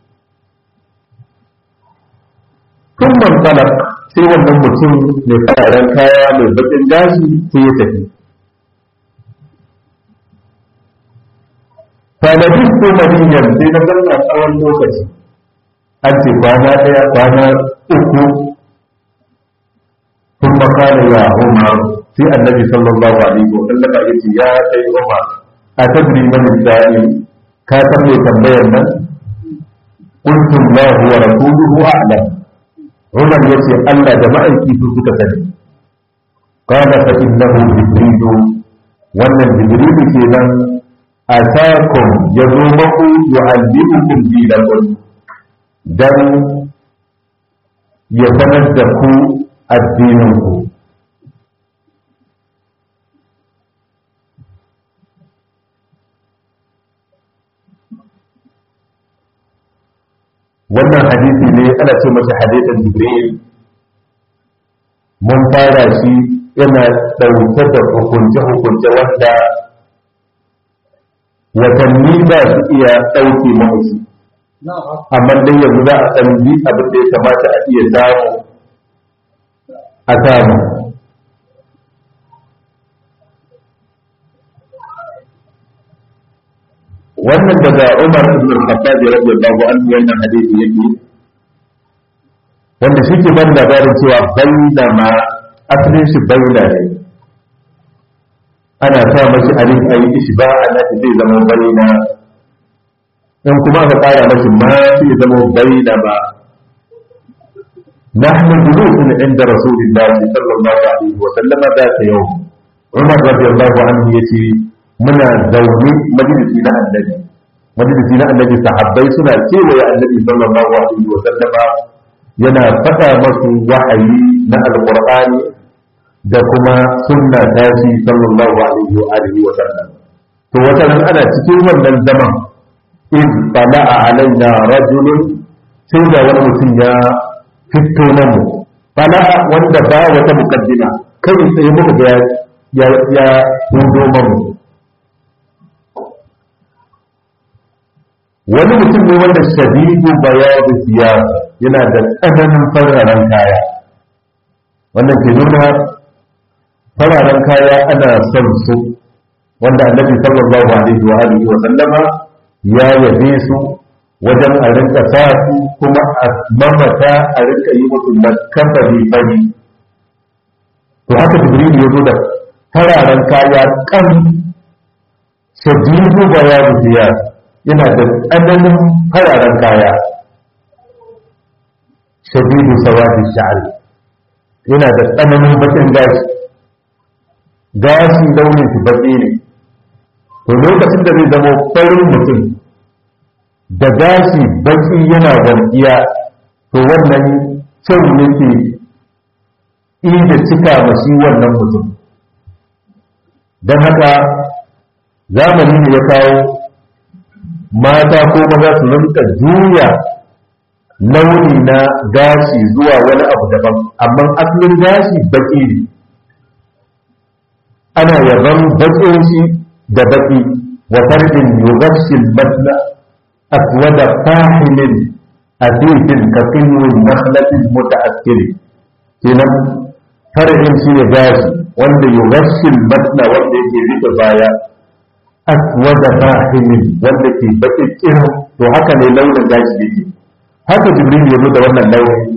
tun mantalak sai wannan mutum mai fararen kaya mai bakin gashi sai ya tafi tanadin ko madinyan sai na zanna tsawon lokaci an ce kwana ɗaya kwana uku sun makana ya umar sai annabi sallallahu alaihi wa sallam ya ce ya kai umar a tadri man sa'i ka san me tambayar nan qultu Allah wa rasuluhu a'lam umar yace Allah da ma'aiki su suka sani qala fa innahu jibril wannan jibril kenan atakum yazo maku yu'allimukum dinakum dan ya sanar da ku addininku wannan hadisi ne ana ce masa hadisin jibril mun fara shi yana ɗauke da hukunce-hukunce wanda watanni ba su iya ɗauke mahuci amma dai yanzu za a ɗan ji abin da ya kamata a iya samu a samu wannan daga Umar ibn al-Khattab radiyallahu anhu wannan hadisi yake wanda shi ke ban labarin cewa bainama asalin shi baina ne ana sa mashi alif ayi ishba ana zai zama baina in kuma aka ƙara mashi ma sai zama bainama نحن جلوس عند رسول الله صلى الله عليه وسلم ذات يوم عمر رضي الله عنه يتي muna zaune majalisi na annabi majalisi na annabi sahabbai suna kewaye annabi sallallahu alaihi wa sallama yana faɗa masu wahayi na alqur'ani da kuma sunna tashi sallallahu alaihi wa alihi wa sallam to wata nan ana cikin wannan zaman in tala'a alaina rajulun sai da wani mutum ya fito namu tala'a wanda ba wata mukaddima kai sai muka ga ya ya hudo mamu wani mutum ne wanda shadidu bayadu siyasa yana da tsananin fararen kaya wannan ke nuna fararen kaya ana son su wanda annabi sallallahu alaihi wa alihi wa sallama ya yabe su wajen a rinka sa su kuma a mamata a rinka yi musu lakabari fari to haka jibril ya zo da fararen kaya kan shadidu bayadu siyasa yana da tsananin fararen kaya shadidu sawadi sha'ari yana da tsananin bakin gashi gashi launin shi baki ne to lokacin da zai zama farin mutum da gashi baki yana walƙiya to wannan kyau yake inda cika mashi wannan mutum don haka zamani ne ya kawo mata ko maza su rinka juya launi na gashi zuwa wani abu daban amma asalin gashi baki ne ana yaban bakin shi da baki wa fardin yughashil badla aswada fahilin azizin kaqiyyun nakhlatin muta'akkili kenan fardin shi ne gashi wanda yughashil badla wanda yake rike baya aswada fahilin wanda ke baki kirin to haka ne launin gashi yake haka jibril ya zo da wannan launi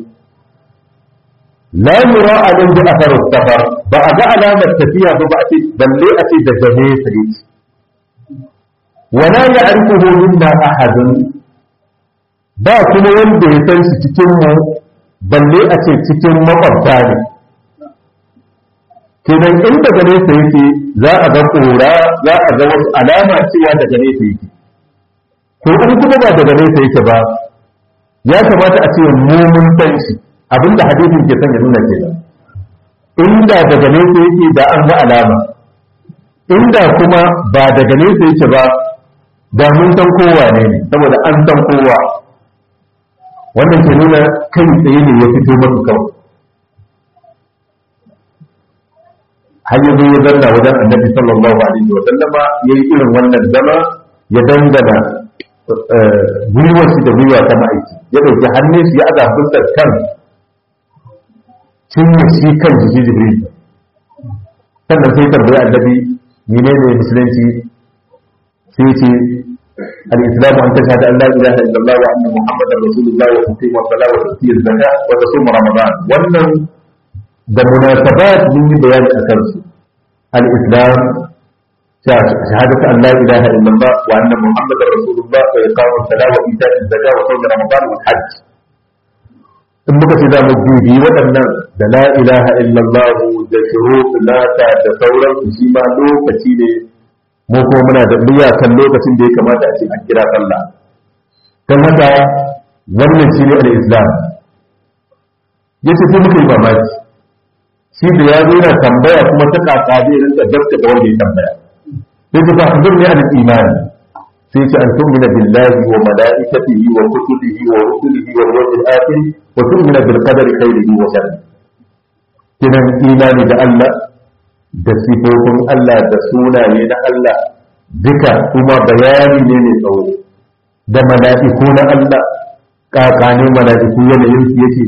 la yura alin bi athar safar ba a ga alamar tafiya ba ba a ce balle a ce da gane sa yake wala ya'rifuhu minna ahadun ba kuma wanda ya san shi cikin mu balle a ce cikin makwabta ne kenan in daga nesa yake za a ga kora za a ga wasu alama cewa daga nesa yake to in kuma ba daga nesa yake ba ya kamata a ce mu mun san shi abinda hadisin ke son ya nuna kenan inda daga nesa yake da an ga alama inda kuma ba daga nesa yake ba da mun san kowa ne ne saboda an san kowa wannan ke nuna kai tsaye ne ya fito masu kawai har yanzu ya zanna wajen annabi sallallahu alaihi wa sallama yayi irin wannan zama ya dangana gwiwar shi da gwiwa ta ma'aiki ya ɗauki hannun shi ya aza fuskar kan cinye shi kan jiki jibril sannan sai tambayi annabi mene ne musulunci sai ce al-islam an tashhadu an la ilaha illallah wa anna muhammadar rasulullah wa tuqim wa salat wa tuti zakat wa tasum ramadan wannan da munasabat mun yi bayani akan su al-islam شهادة أن لا إله إلا الله وأن محمد رسول الله وإقام الصلاة وإيتاء الزكاة وصوم رمضان والحج in muka ce za mu bibi waɗannan da la ilaha illallah da shurut nata da sauransu shi ma lokaci ne mu kuma muna da niyya kan lokacin da ya kamata a ce an kira sallah kan haka wannan shi ne al-islam yace sai muka yi mamaki shi da ya zo yana tambaya kuma ta kaka zai rinka gaskata wanda ya tambaya sai ta fahimtar ne al imani sai ce an tu'mina billahi wa malaikatihi wa kutubihi wa rusulihi wa yawmil akhir wa tu'mina bil qadari khairihi wa sharrihi kinan imani da Allah da sifofin Allah da sunaye na Allah duka kuma bayani ne mai tsawo da mala'iku na Allah kakane mala'iku yanayin su yake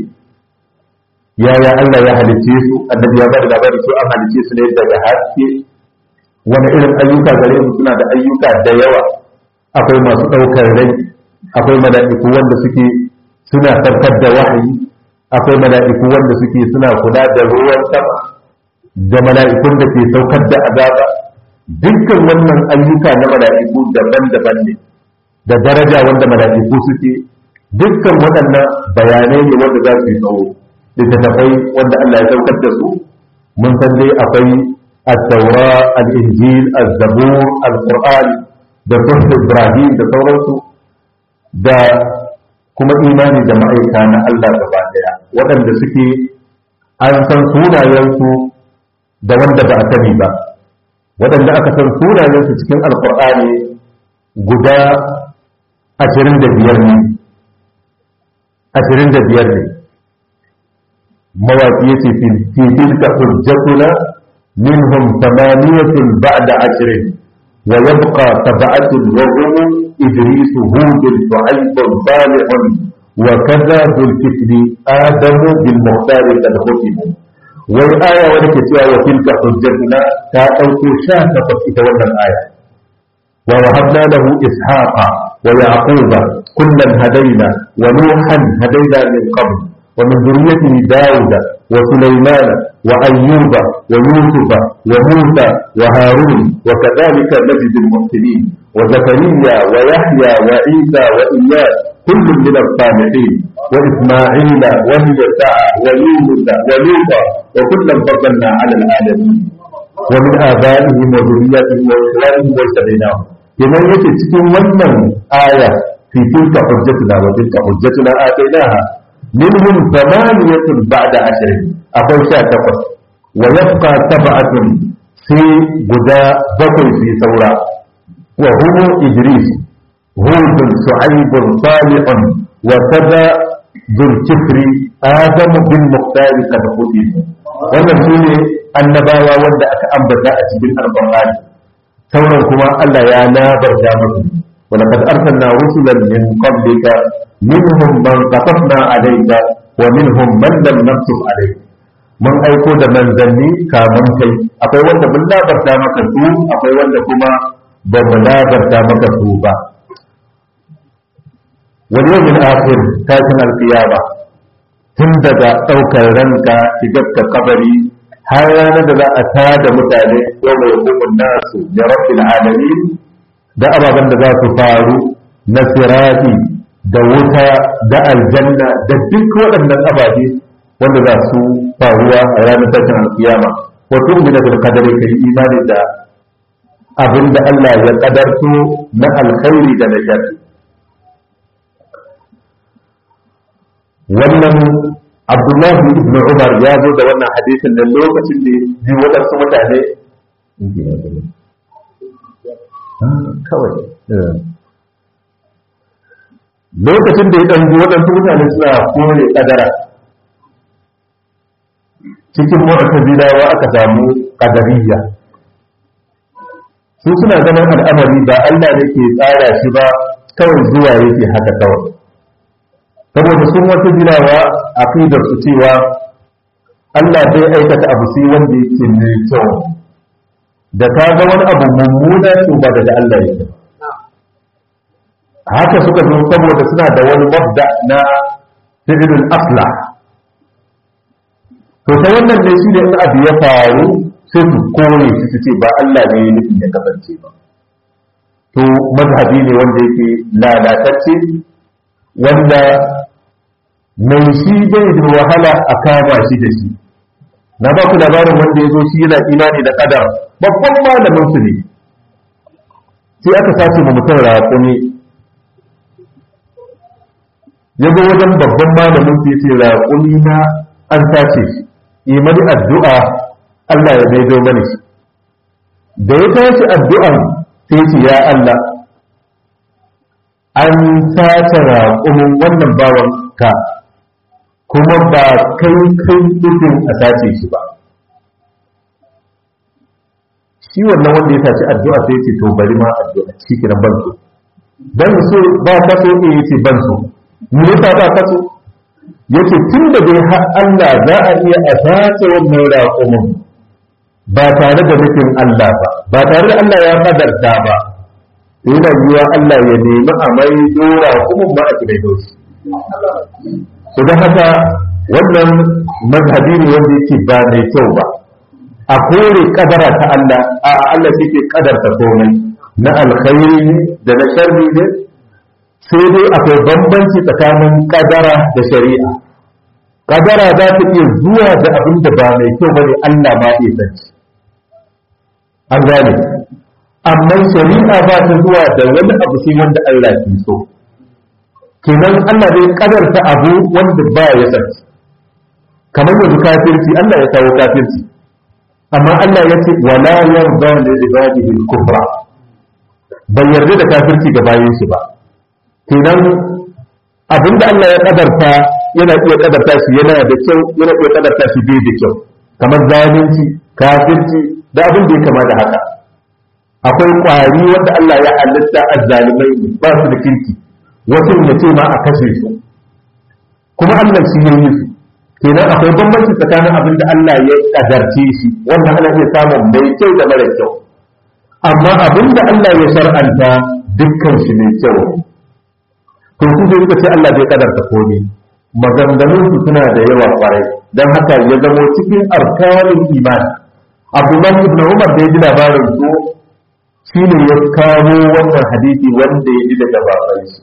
yaya Allah ya halice su annabi ya bada labari su an halice su ne daga haske wani irin ayyuka gare su suna da ayyuka da yawa akwai masu ɗaukar rai akwai mala'iku wanda suke suna sarkar da wahayi akwai mala'iku wanda suke suna kula da ruwan sama da mala'ikun da ke saukar da azaba dukkan wannan ayyuka na mala'iku daban-daban ne da daraja wanda mala'iku suke dukkan waɗannan bayanai ne wanda za su yi tsawo littattafai wanda Allah ya saukar da su mun san dai akwai التوراة الإنجيل الزبور القرآن da sunan Ibrahim da sauransu da kuma imani da ma'aika na Allah gaba daya waɗanda suke an san sunayensu da wanda ba a sani ba waɗanda aka san sunayensu cikin alkur'ani guda ashirin da biyar ne ashirin da biyar ne mawaƙi ya ce fi tilka hujjatuna منهم ثمانية بعد عشر ويبقى سبعة وهم إدريس هود شعيب صالح وكذا ذو الكفل آدم بالمختار قد ختموا والآية ولكتها وتلك حجتنا تأوت شاهدة تتولى الآية ووهبنا له إسحاق ويعقوب كلا هدينا ونوحا هدينا من قبل ومن ذريته داود وسليمان وأيوب ويوسف وموسى وهارون وكذلك نجد المحسنين وزكريا ويحيى وعيسى وإياس كل من الصالحين وإسماعيل واليسع ويونس ولوطا وكلا فضلنا على العالمين wa min abaihim wa dhurriyyatihim wa ikhwanihim wa istadainahum kenan yake cikin wannan aya fi tilka hujjatuna wa tilka hujjatuna atainaha minhum thamaniyatun ba'da ashrin akwai sha takwas wa yabqa sab'atun sai guda bakwai su yi saura wa humu idris hudun shu'aibun salihun wa kaza zulkifri adamu bin muqtari kad hudi wannan sune annabawa wanda aka ambata a cikin alqur'ani sauran kuma Allah ya labarta musu wa laqad arsalna rusulan min qablika minhum man qasasna alayka wa minhum man lam naqsus alayka mun aiko da manzanni kamun kai akwai wanda mun labarta maka su akwai wanda kuma ba mu labarta maka su ba wani yau min akhir tashin alkiyama tun daga ɗaukar ranka shigar ka kabari har ranar da za a tada mutane yau mai hukumun nasu da rabbil alamin da ababen da za su faru na sirati da wuta da aljanna da duk waɗannan ababe wanda za su faruwa a ranar tashin alkiyama wato mu da kadari kai imani da abin da Allah ya kadarto na alkhairi da na sharri wannan Abdullahi ibn Umar ya zo da wannan hadisin da lokacin da ji waɗansu mutane kawai lokacin da ya ɗan ji waɗansu mutane suna kore kadara cikin mu'tazilawa aka samu qadariyya su suna ganin al'amari ba Allah ne ke tsara shi ba kawai zuwa yake haka kawai saboda sun wata jirawa aqidar su cewa Allah bai aikata abu sai wanda yake mai kyau da ka ga wani abu mummuna to ba daga Allah yake haka suka zo saboda suna da wani mabda na fi'lul aslah to ta wannan ne shi ne in abu ya faru sai su kore shi su ce ba Allah ne nufin ya kasance ba to mazhabi ne wanda yake lalatacce wanda mai shi bai da wahala a kama shi da shi na ba ku labarin wanda ya zo shi yana imani da kadar babban malamin su ne sai aka sace ma mutum raƙumi ya zo wajen babban malamin su ya ce raƙumi na an sace shi yi mani addu'a Allah ya maido mani shi da ya tashi addu'an sai ce ya Allah an sace raƙumin wannan bawan ka kuma ba kai kai nufin a sace shi ba shi wannan wanda ya sace addu'a sai ce to bari ma addu'a shi kiran ban so ban so ba ka so ne yace ban so me yasa ba ka so yace tun da dai har Allah za a iya a sace wannan raƙumin ba tare da nufin Allah ba ba tare da Allah ya kadarta ba yana yiwa Allah ya nemi a mai dora raƙumin ba a kidai doshi to don haka wannan mazhabi ne wanda yake ba mai kyau ba a kore kadara ta Allah a Allah shi ke kadarta komai na alkhairi da na sharri ne sai dai akwai bambanci tsakanin kadara da shari'a kadara za ta iya zuwa da abin da ba mai kyau bane Allah ma iya sanci an gane amma shari'a ba ta zuwa da wani abu sai wanda Allah ke so kenan Allah zai kadarta abu wanda ba ya sanci kamar yanzu kafirci Allah ya kawo kafirci amma Allah ya ce wala yarda li ibadihi al-kufra bai yarda da kafirci ga bayin shi ba kenan abinda Allah ya kadarta yana iya kadarta shi yana da kyau yana iya kadarta shi bai da kyau kamar zalunci kafirci da abin da ya kama da haka akwai kwari wanda Allah ya halitta azzalimai ne ba su da kirki wasu ya ce ma a kashe su kuma Allah shi ya yi su kenan akwai bambanci tsakanin abin da Allah ya kadarce shi wanda ana iya samun mai kyau da mara kyau amma abin da Allah ya shar'anta dukkan shi mai kyau to su zai suka ce Allah bai kadarta komai maganganun su suna da yawa kwarai don haka ya zamo cikin arkanin imani abdullahi ibn umar da ya ji labarin su shine ya kawo wannan hadisi wanda ya ji daga baban shi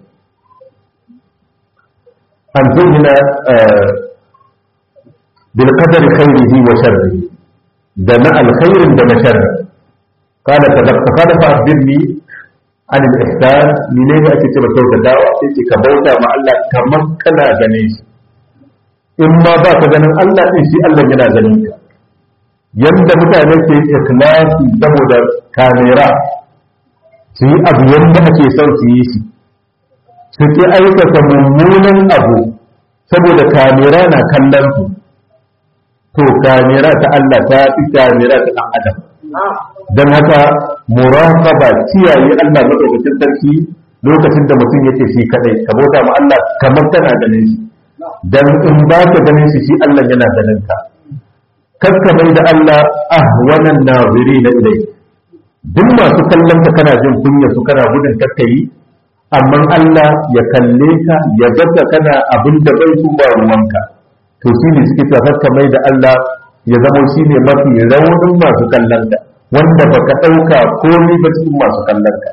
an zuhina bil qadari khairihi wa sharrihi da na alkhairin da na sharri kada ka da kada fa abirni an al-ihsan ni ne ake ce ba kyautatawa sai ce ka bauta ma Allah kamar kana ganin shi in ma ba ka ganin Allah din shi Allah yana ganin ka yanda mutane ke ikhlasi saboda kamera su yi abu yanda ake son su yi shi su ke aikata mummunan abu saboda kamera na kallon su to kamera ta Allah ta fi kamera ta ɗan adam don haka muraqaba kiyaye Allah madaukakin sarki lokacin da mutum yake shi kadai ka bauta ma Allah kamar kana ganin shi dan in ba ka ganin shi shi Allah yana ganin ka kakka mai da Allah ahwanan nazirina ilai duk masu kallon ka kana jin kunya su kana gudun kakkayi amma Allah ya kalle ka ya gata kana abin da bai su ba ruwanka to shi ne suke kakka mai da Allah ya zama shi ne mafi raunin masu kallon ka wanda baka ɗauka komai ba cikin masu kallon ka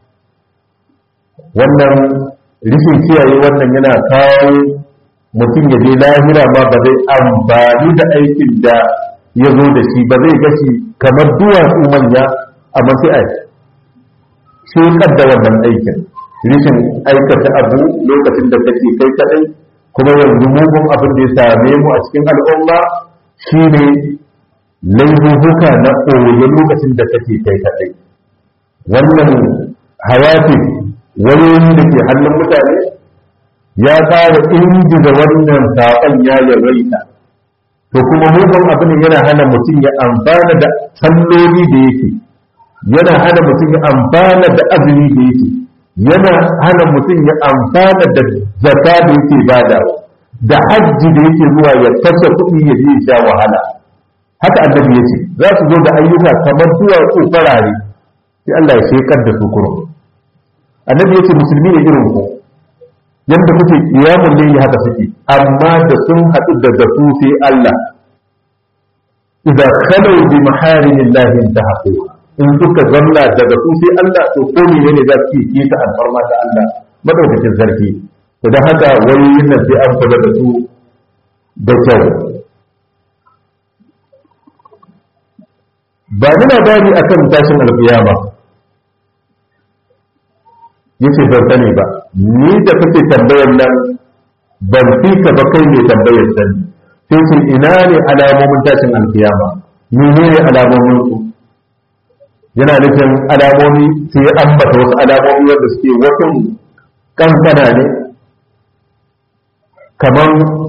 wannan rishin kiyaye wannan yana kawo mutum ya je lahira ma ba zai amfani da aikin da ya zo da shi ba zai gashi kamar duwatsu manya amma sai a shekar da wannan aikin rishin aikata abu lokacin da kake kai kadai kuma yanzu mugun abin da ya same mu a cikin al'umma shine laifuka na ɓoye lokacin da kake kai kadai wannan hayati wayoyi da ke hannun mutane ya ƙara ingiza wannan saƙon ya yawaita to kuma mugun abin yana hana mutum ya amfana da salloli da yake yana hana mutum ya amfana da azumi da yake yana hana mutum ya amfana da zaka da yake badawa da hajji da yake zuwa ya kashe kuɗi ya je sha wahala haka annabi ya ce za su zo da ayyuka kamar duwatsu farare sai Allah ya shekar da su kurum annabi ya ce musulmi ne irin ku yadda kuke kiyamun ne haka suke amma da sun haɗu da zasu sai Allah idan kalau bi maharimillahi intahaquha in suka zanna daga su sai Allah to ko ne ne za su yi ta alfarma ta Allah madaukakin sarki to dan haka wayoyin nan sai an kula da su da kyau ba ni labari akan tashin alkiyama yace ban sani ba ni da kake tambayar nan ban fi ka ba kai ne tambayar sani sai ce ina ne alamomin tashin alkiyama menene alamomin su yana nufin alamomi sai ya ambata wasu alamomi wanda suke wasu kankana ne kamar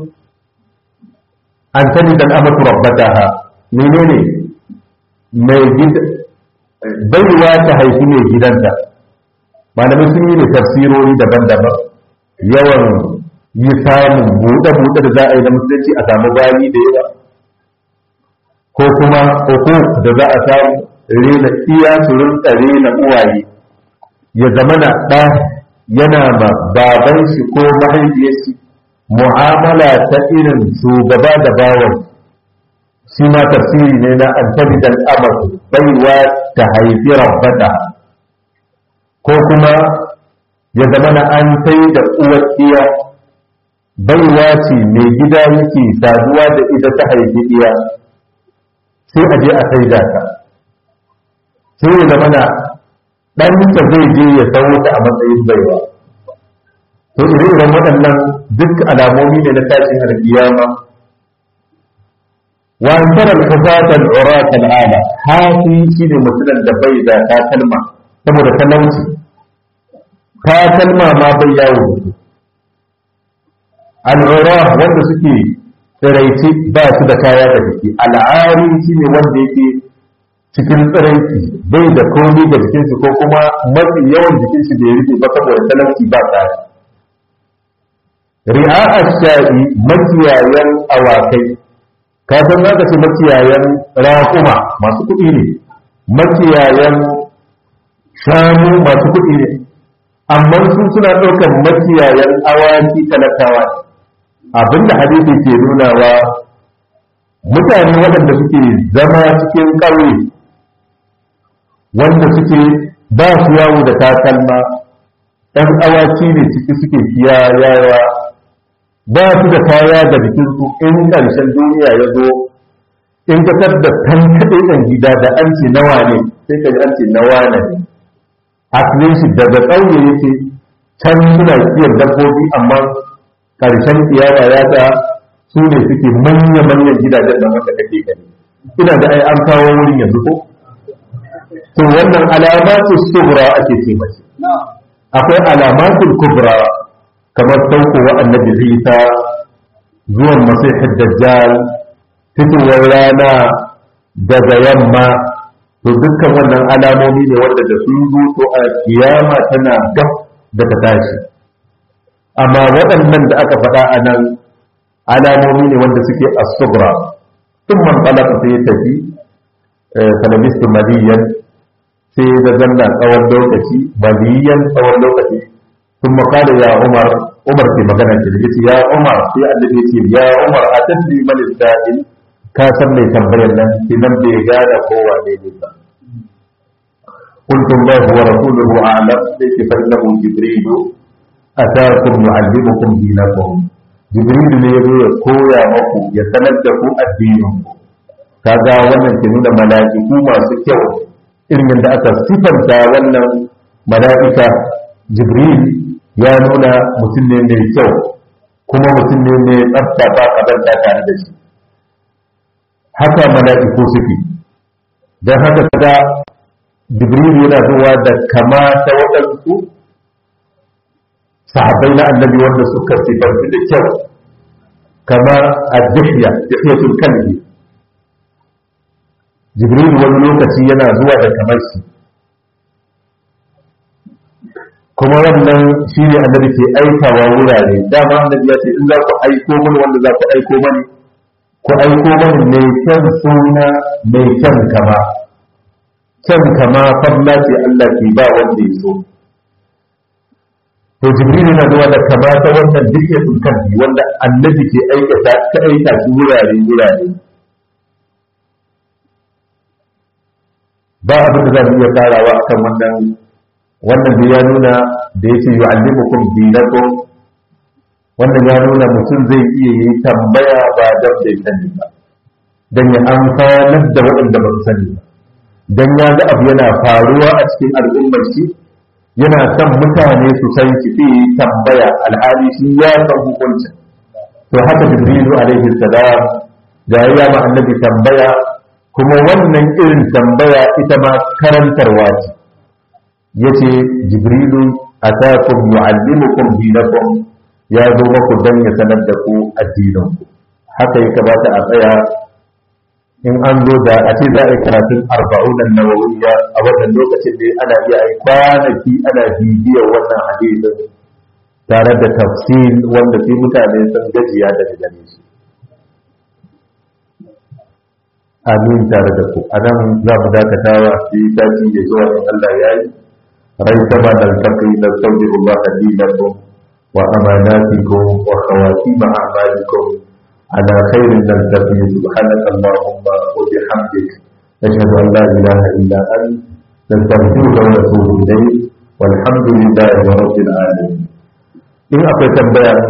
an sani dan amatu rabbataha menene mai gida baiwa ta haifi mai gidanta malamai sun yi da tafsirori daban-daban yawan yi samun buɗe-buɗe da za a yi da musulunci a samu bayi da yawa ko kuma uku da za a samu rena iya su rinka rena uwaye ya zama na ɗa yana ma baban shi ko mahaifiyar shi mu'amala ta irin shugaba da bawan shi ma tafsiri ne na antabi dan amatu baiwa ta haifi rabbata ko kuma ya zama na an sai da uwar iya baiwa ce mai gida yake saduwa da ita ta haifi iya sai a je a sai da ta sai ya zama na ɗanta zai je ya sauro ta a matsayin baiwa to ire-iren waɗannan duk alamomi ne na tashin alkiyama wa an tara al-hufata al-urata al-ala hafi shine mutumin da bai da takalma saboda talauci takalma ma bai yawo al-ura wanda suke tsiraici ba su da kaya da jiki al'ari shine wanda yake cikin tsiraici bai da komai da jikinsu ko kuma mafi yawan jikinsu da ya rike ba saboda talauci ba tsari ri'a sha'i makiyayan awakai ka san za ka ce makiyayan raƙuma masu kuɗi ne makiyayan shanu masu kuɗi ne amma su suna ɗaukar makiyayan awaki talakawa abinda hadisi ke nunawa mutane waɗanda suke zama cikin ƙauye wanda suke ba su yawo da takalma ɗan awaki ne ciki suke kiyayawa ba su da kaya da jikinsu in ƙarshen duniya ya zo in ka da tankaɗe ɗan gida da an ce nawa ne sai ka ji an ce nawa ne asalin shi daga ƙauye yake can suna kiyon dabbobi amma ƙarshen kiyama ya ta su ne suke manya-manyan gidajen da wanda kake gani ina da ai an kawo wurin yanzu ko to wannan alamatu sughra ake ce mashi akwai alamatul kubra kamar saukowa annabi Isa zuwan masihid dajjal fitowar rana daga yamma to dukkan wannan alamomi ne wanda da sun zo to a kiyama tana gab da ta tashi amma waɗannan da aka faɗa a nan alamomi ne wanda suke as-sughra tun man talaka sai ya tafi kalamistu maliyan sai da zanna tsawon lokaci maliyan tsawon lokaci sun makala ya umar umar ke magana ke da ya umar sai annabi ya ce ya umar a tafi mani sa'il ka san mai tambayar nan sai nan bai gane kowa ne ne ba قلت الله ورسوله أعلم ليس فإنه جبريل أتاكم يعلمكم دينكم جبريل ne yazo ya koya maku ya sanar da ku addinin ku kaga wannan ke nuna mala'iku masu kyau irin yadda aka sifanta wannan mala'ika jibril ya nuna mutum ne mai kyau kuma mutum ne mai tsafta ba kazanta tare da shi haka mala'iku suke don haka kaga jibril yana zuwa da kama ta waɗansu sahabbai na annabi wanda suka sifantu da kyau kama a dihya dihyatul kalbi jibril wani lokaci yana zuwa da kamar shi kuma wannan shi ne annabi ke aikawa wurare dama annabi ya ce in za ku aiko mani wanda za ku aiko mani ku aiko mani mai kyan suna mai kyan kama kyan kama fadla ce Allah ke ba wanda ya so to jibril yana zuwa da kama ta wannan duk ya kalbi wanda annabi ke aikata ka aika shi wurare wurare ba abin da za mu iya karawa akan wannan wannan da ya nuna da yake yu'allimukum dinakum wannan ya nuna mutum zai iya yi tambaya ba dan bai sani ba dan ya amfanar da waɗanda ba su sani ba dan ya ga abu yana faruwa a cikin al'ummar shi yana son mutane su san shi sai yi tambaya alhali shi ya san hukuncin to haka jibrilu alaihi salam da ya ma annabi tambaya kuma wannan irin tambaya ita ma karantarwa ce yace jibrilu atakum yu'allimukum dinakum ya zo maku dan ya sanar da ku addinin ku haka ya kamata a tsaya in an zo da a ce za a yi karatun arba'un nawawiyya a wannan lokacin ne ana iya yi kwanaki ana bibiyar wannan hadisin tare da tafsir wanda sai mutane sun gajiya daga gare shi amin tare da ku a nan za mu dakatawa sai sati ya zuwa in Allah ya yi rai sama da alƙaƙi da sauƙi Allah dinakum wa amanatikum wa khawatim a'malikum على خير نلتقي سبحانك اللهم وبحمدك أشهد أن لا إله إلا أنت نستغفرك ونتوب إليك والحمد لله رب العالمين إن أقيت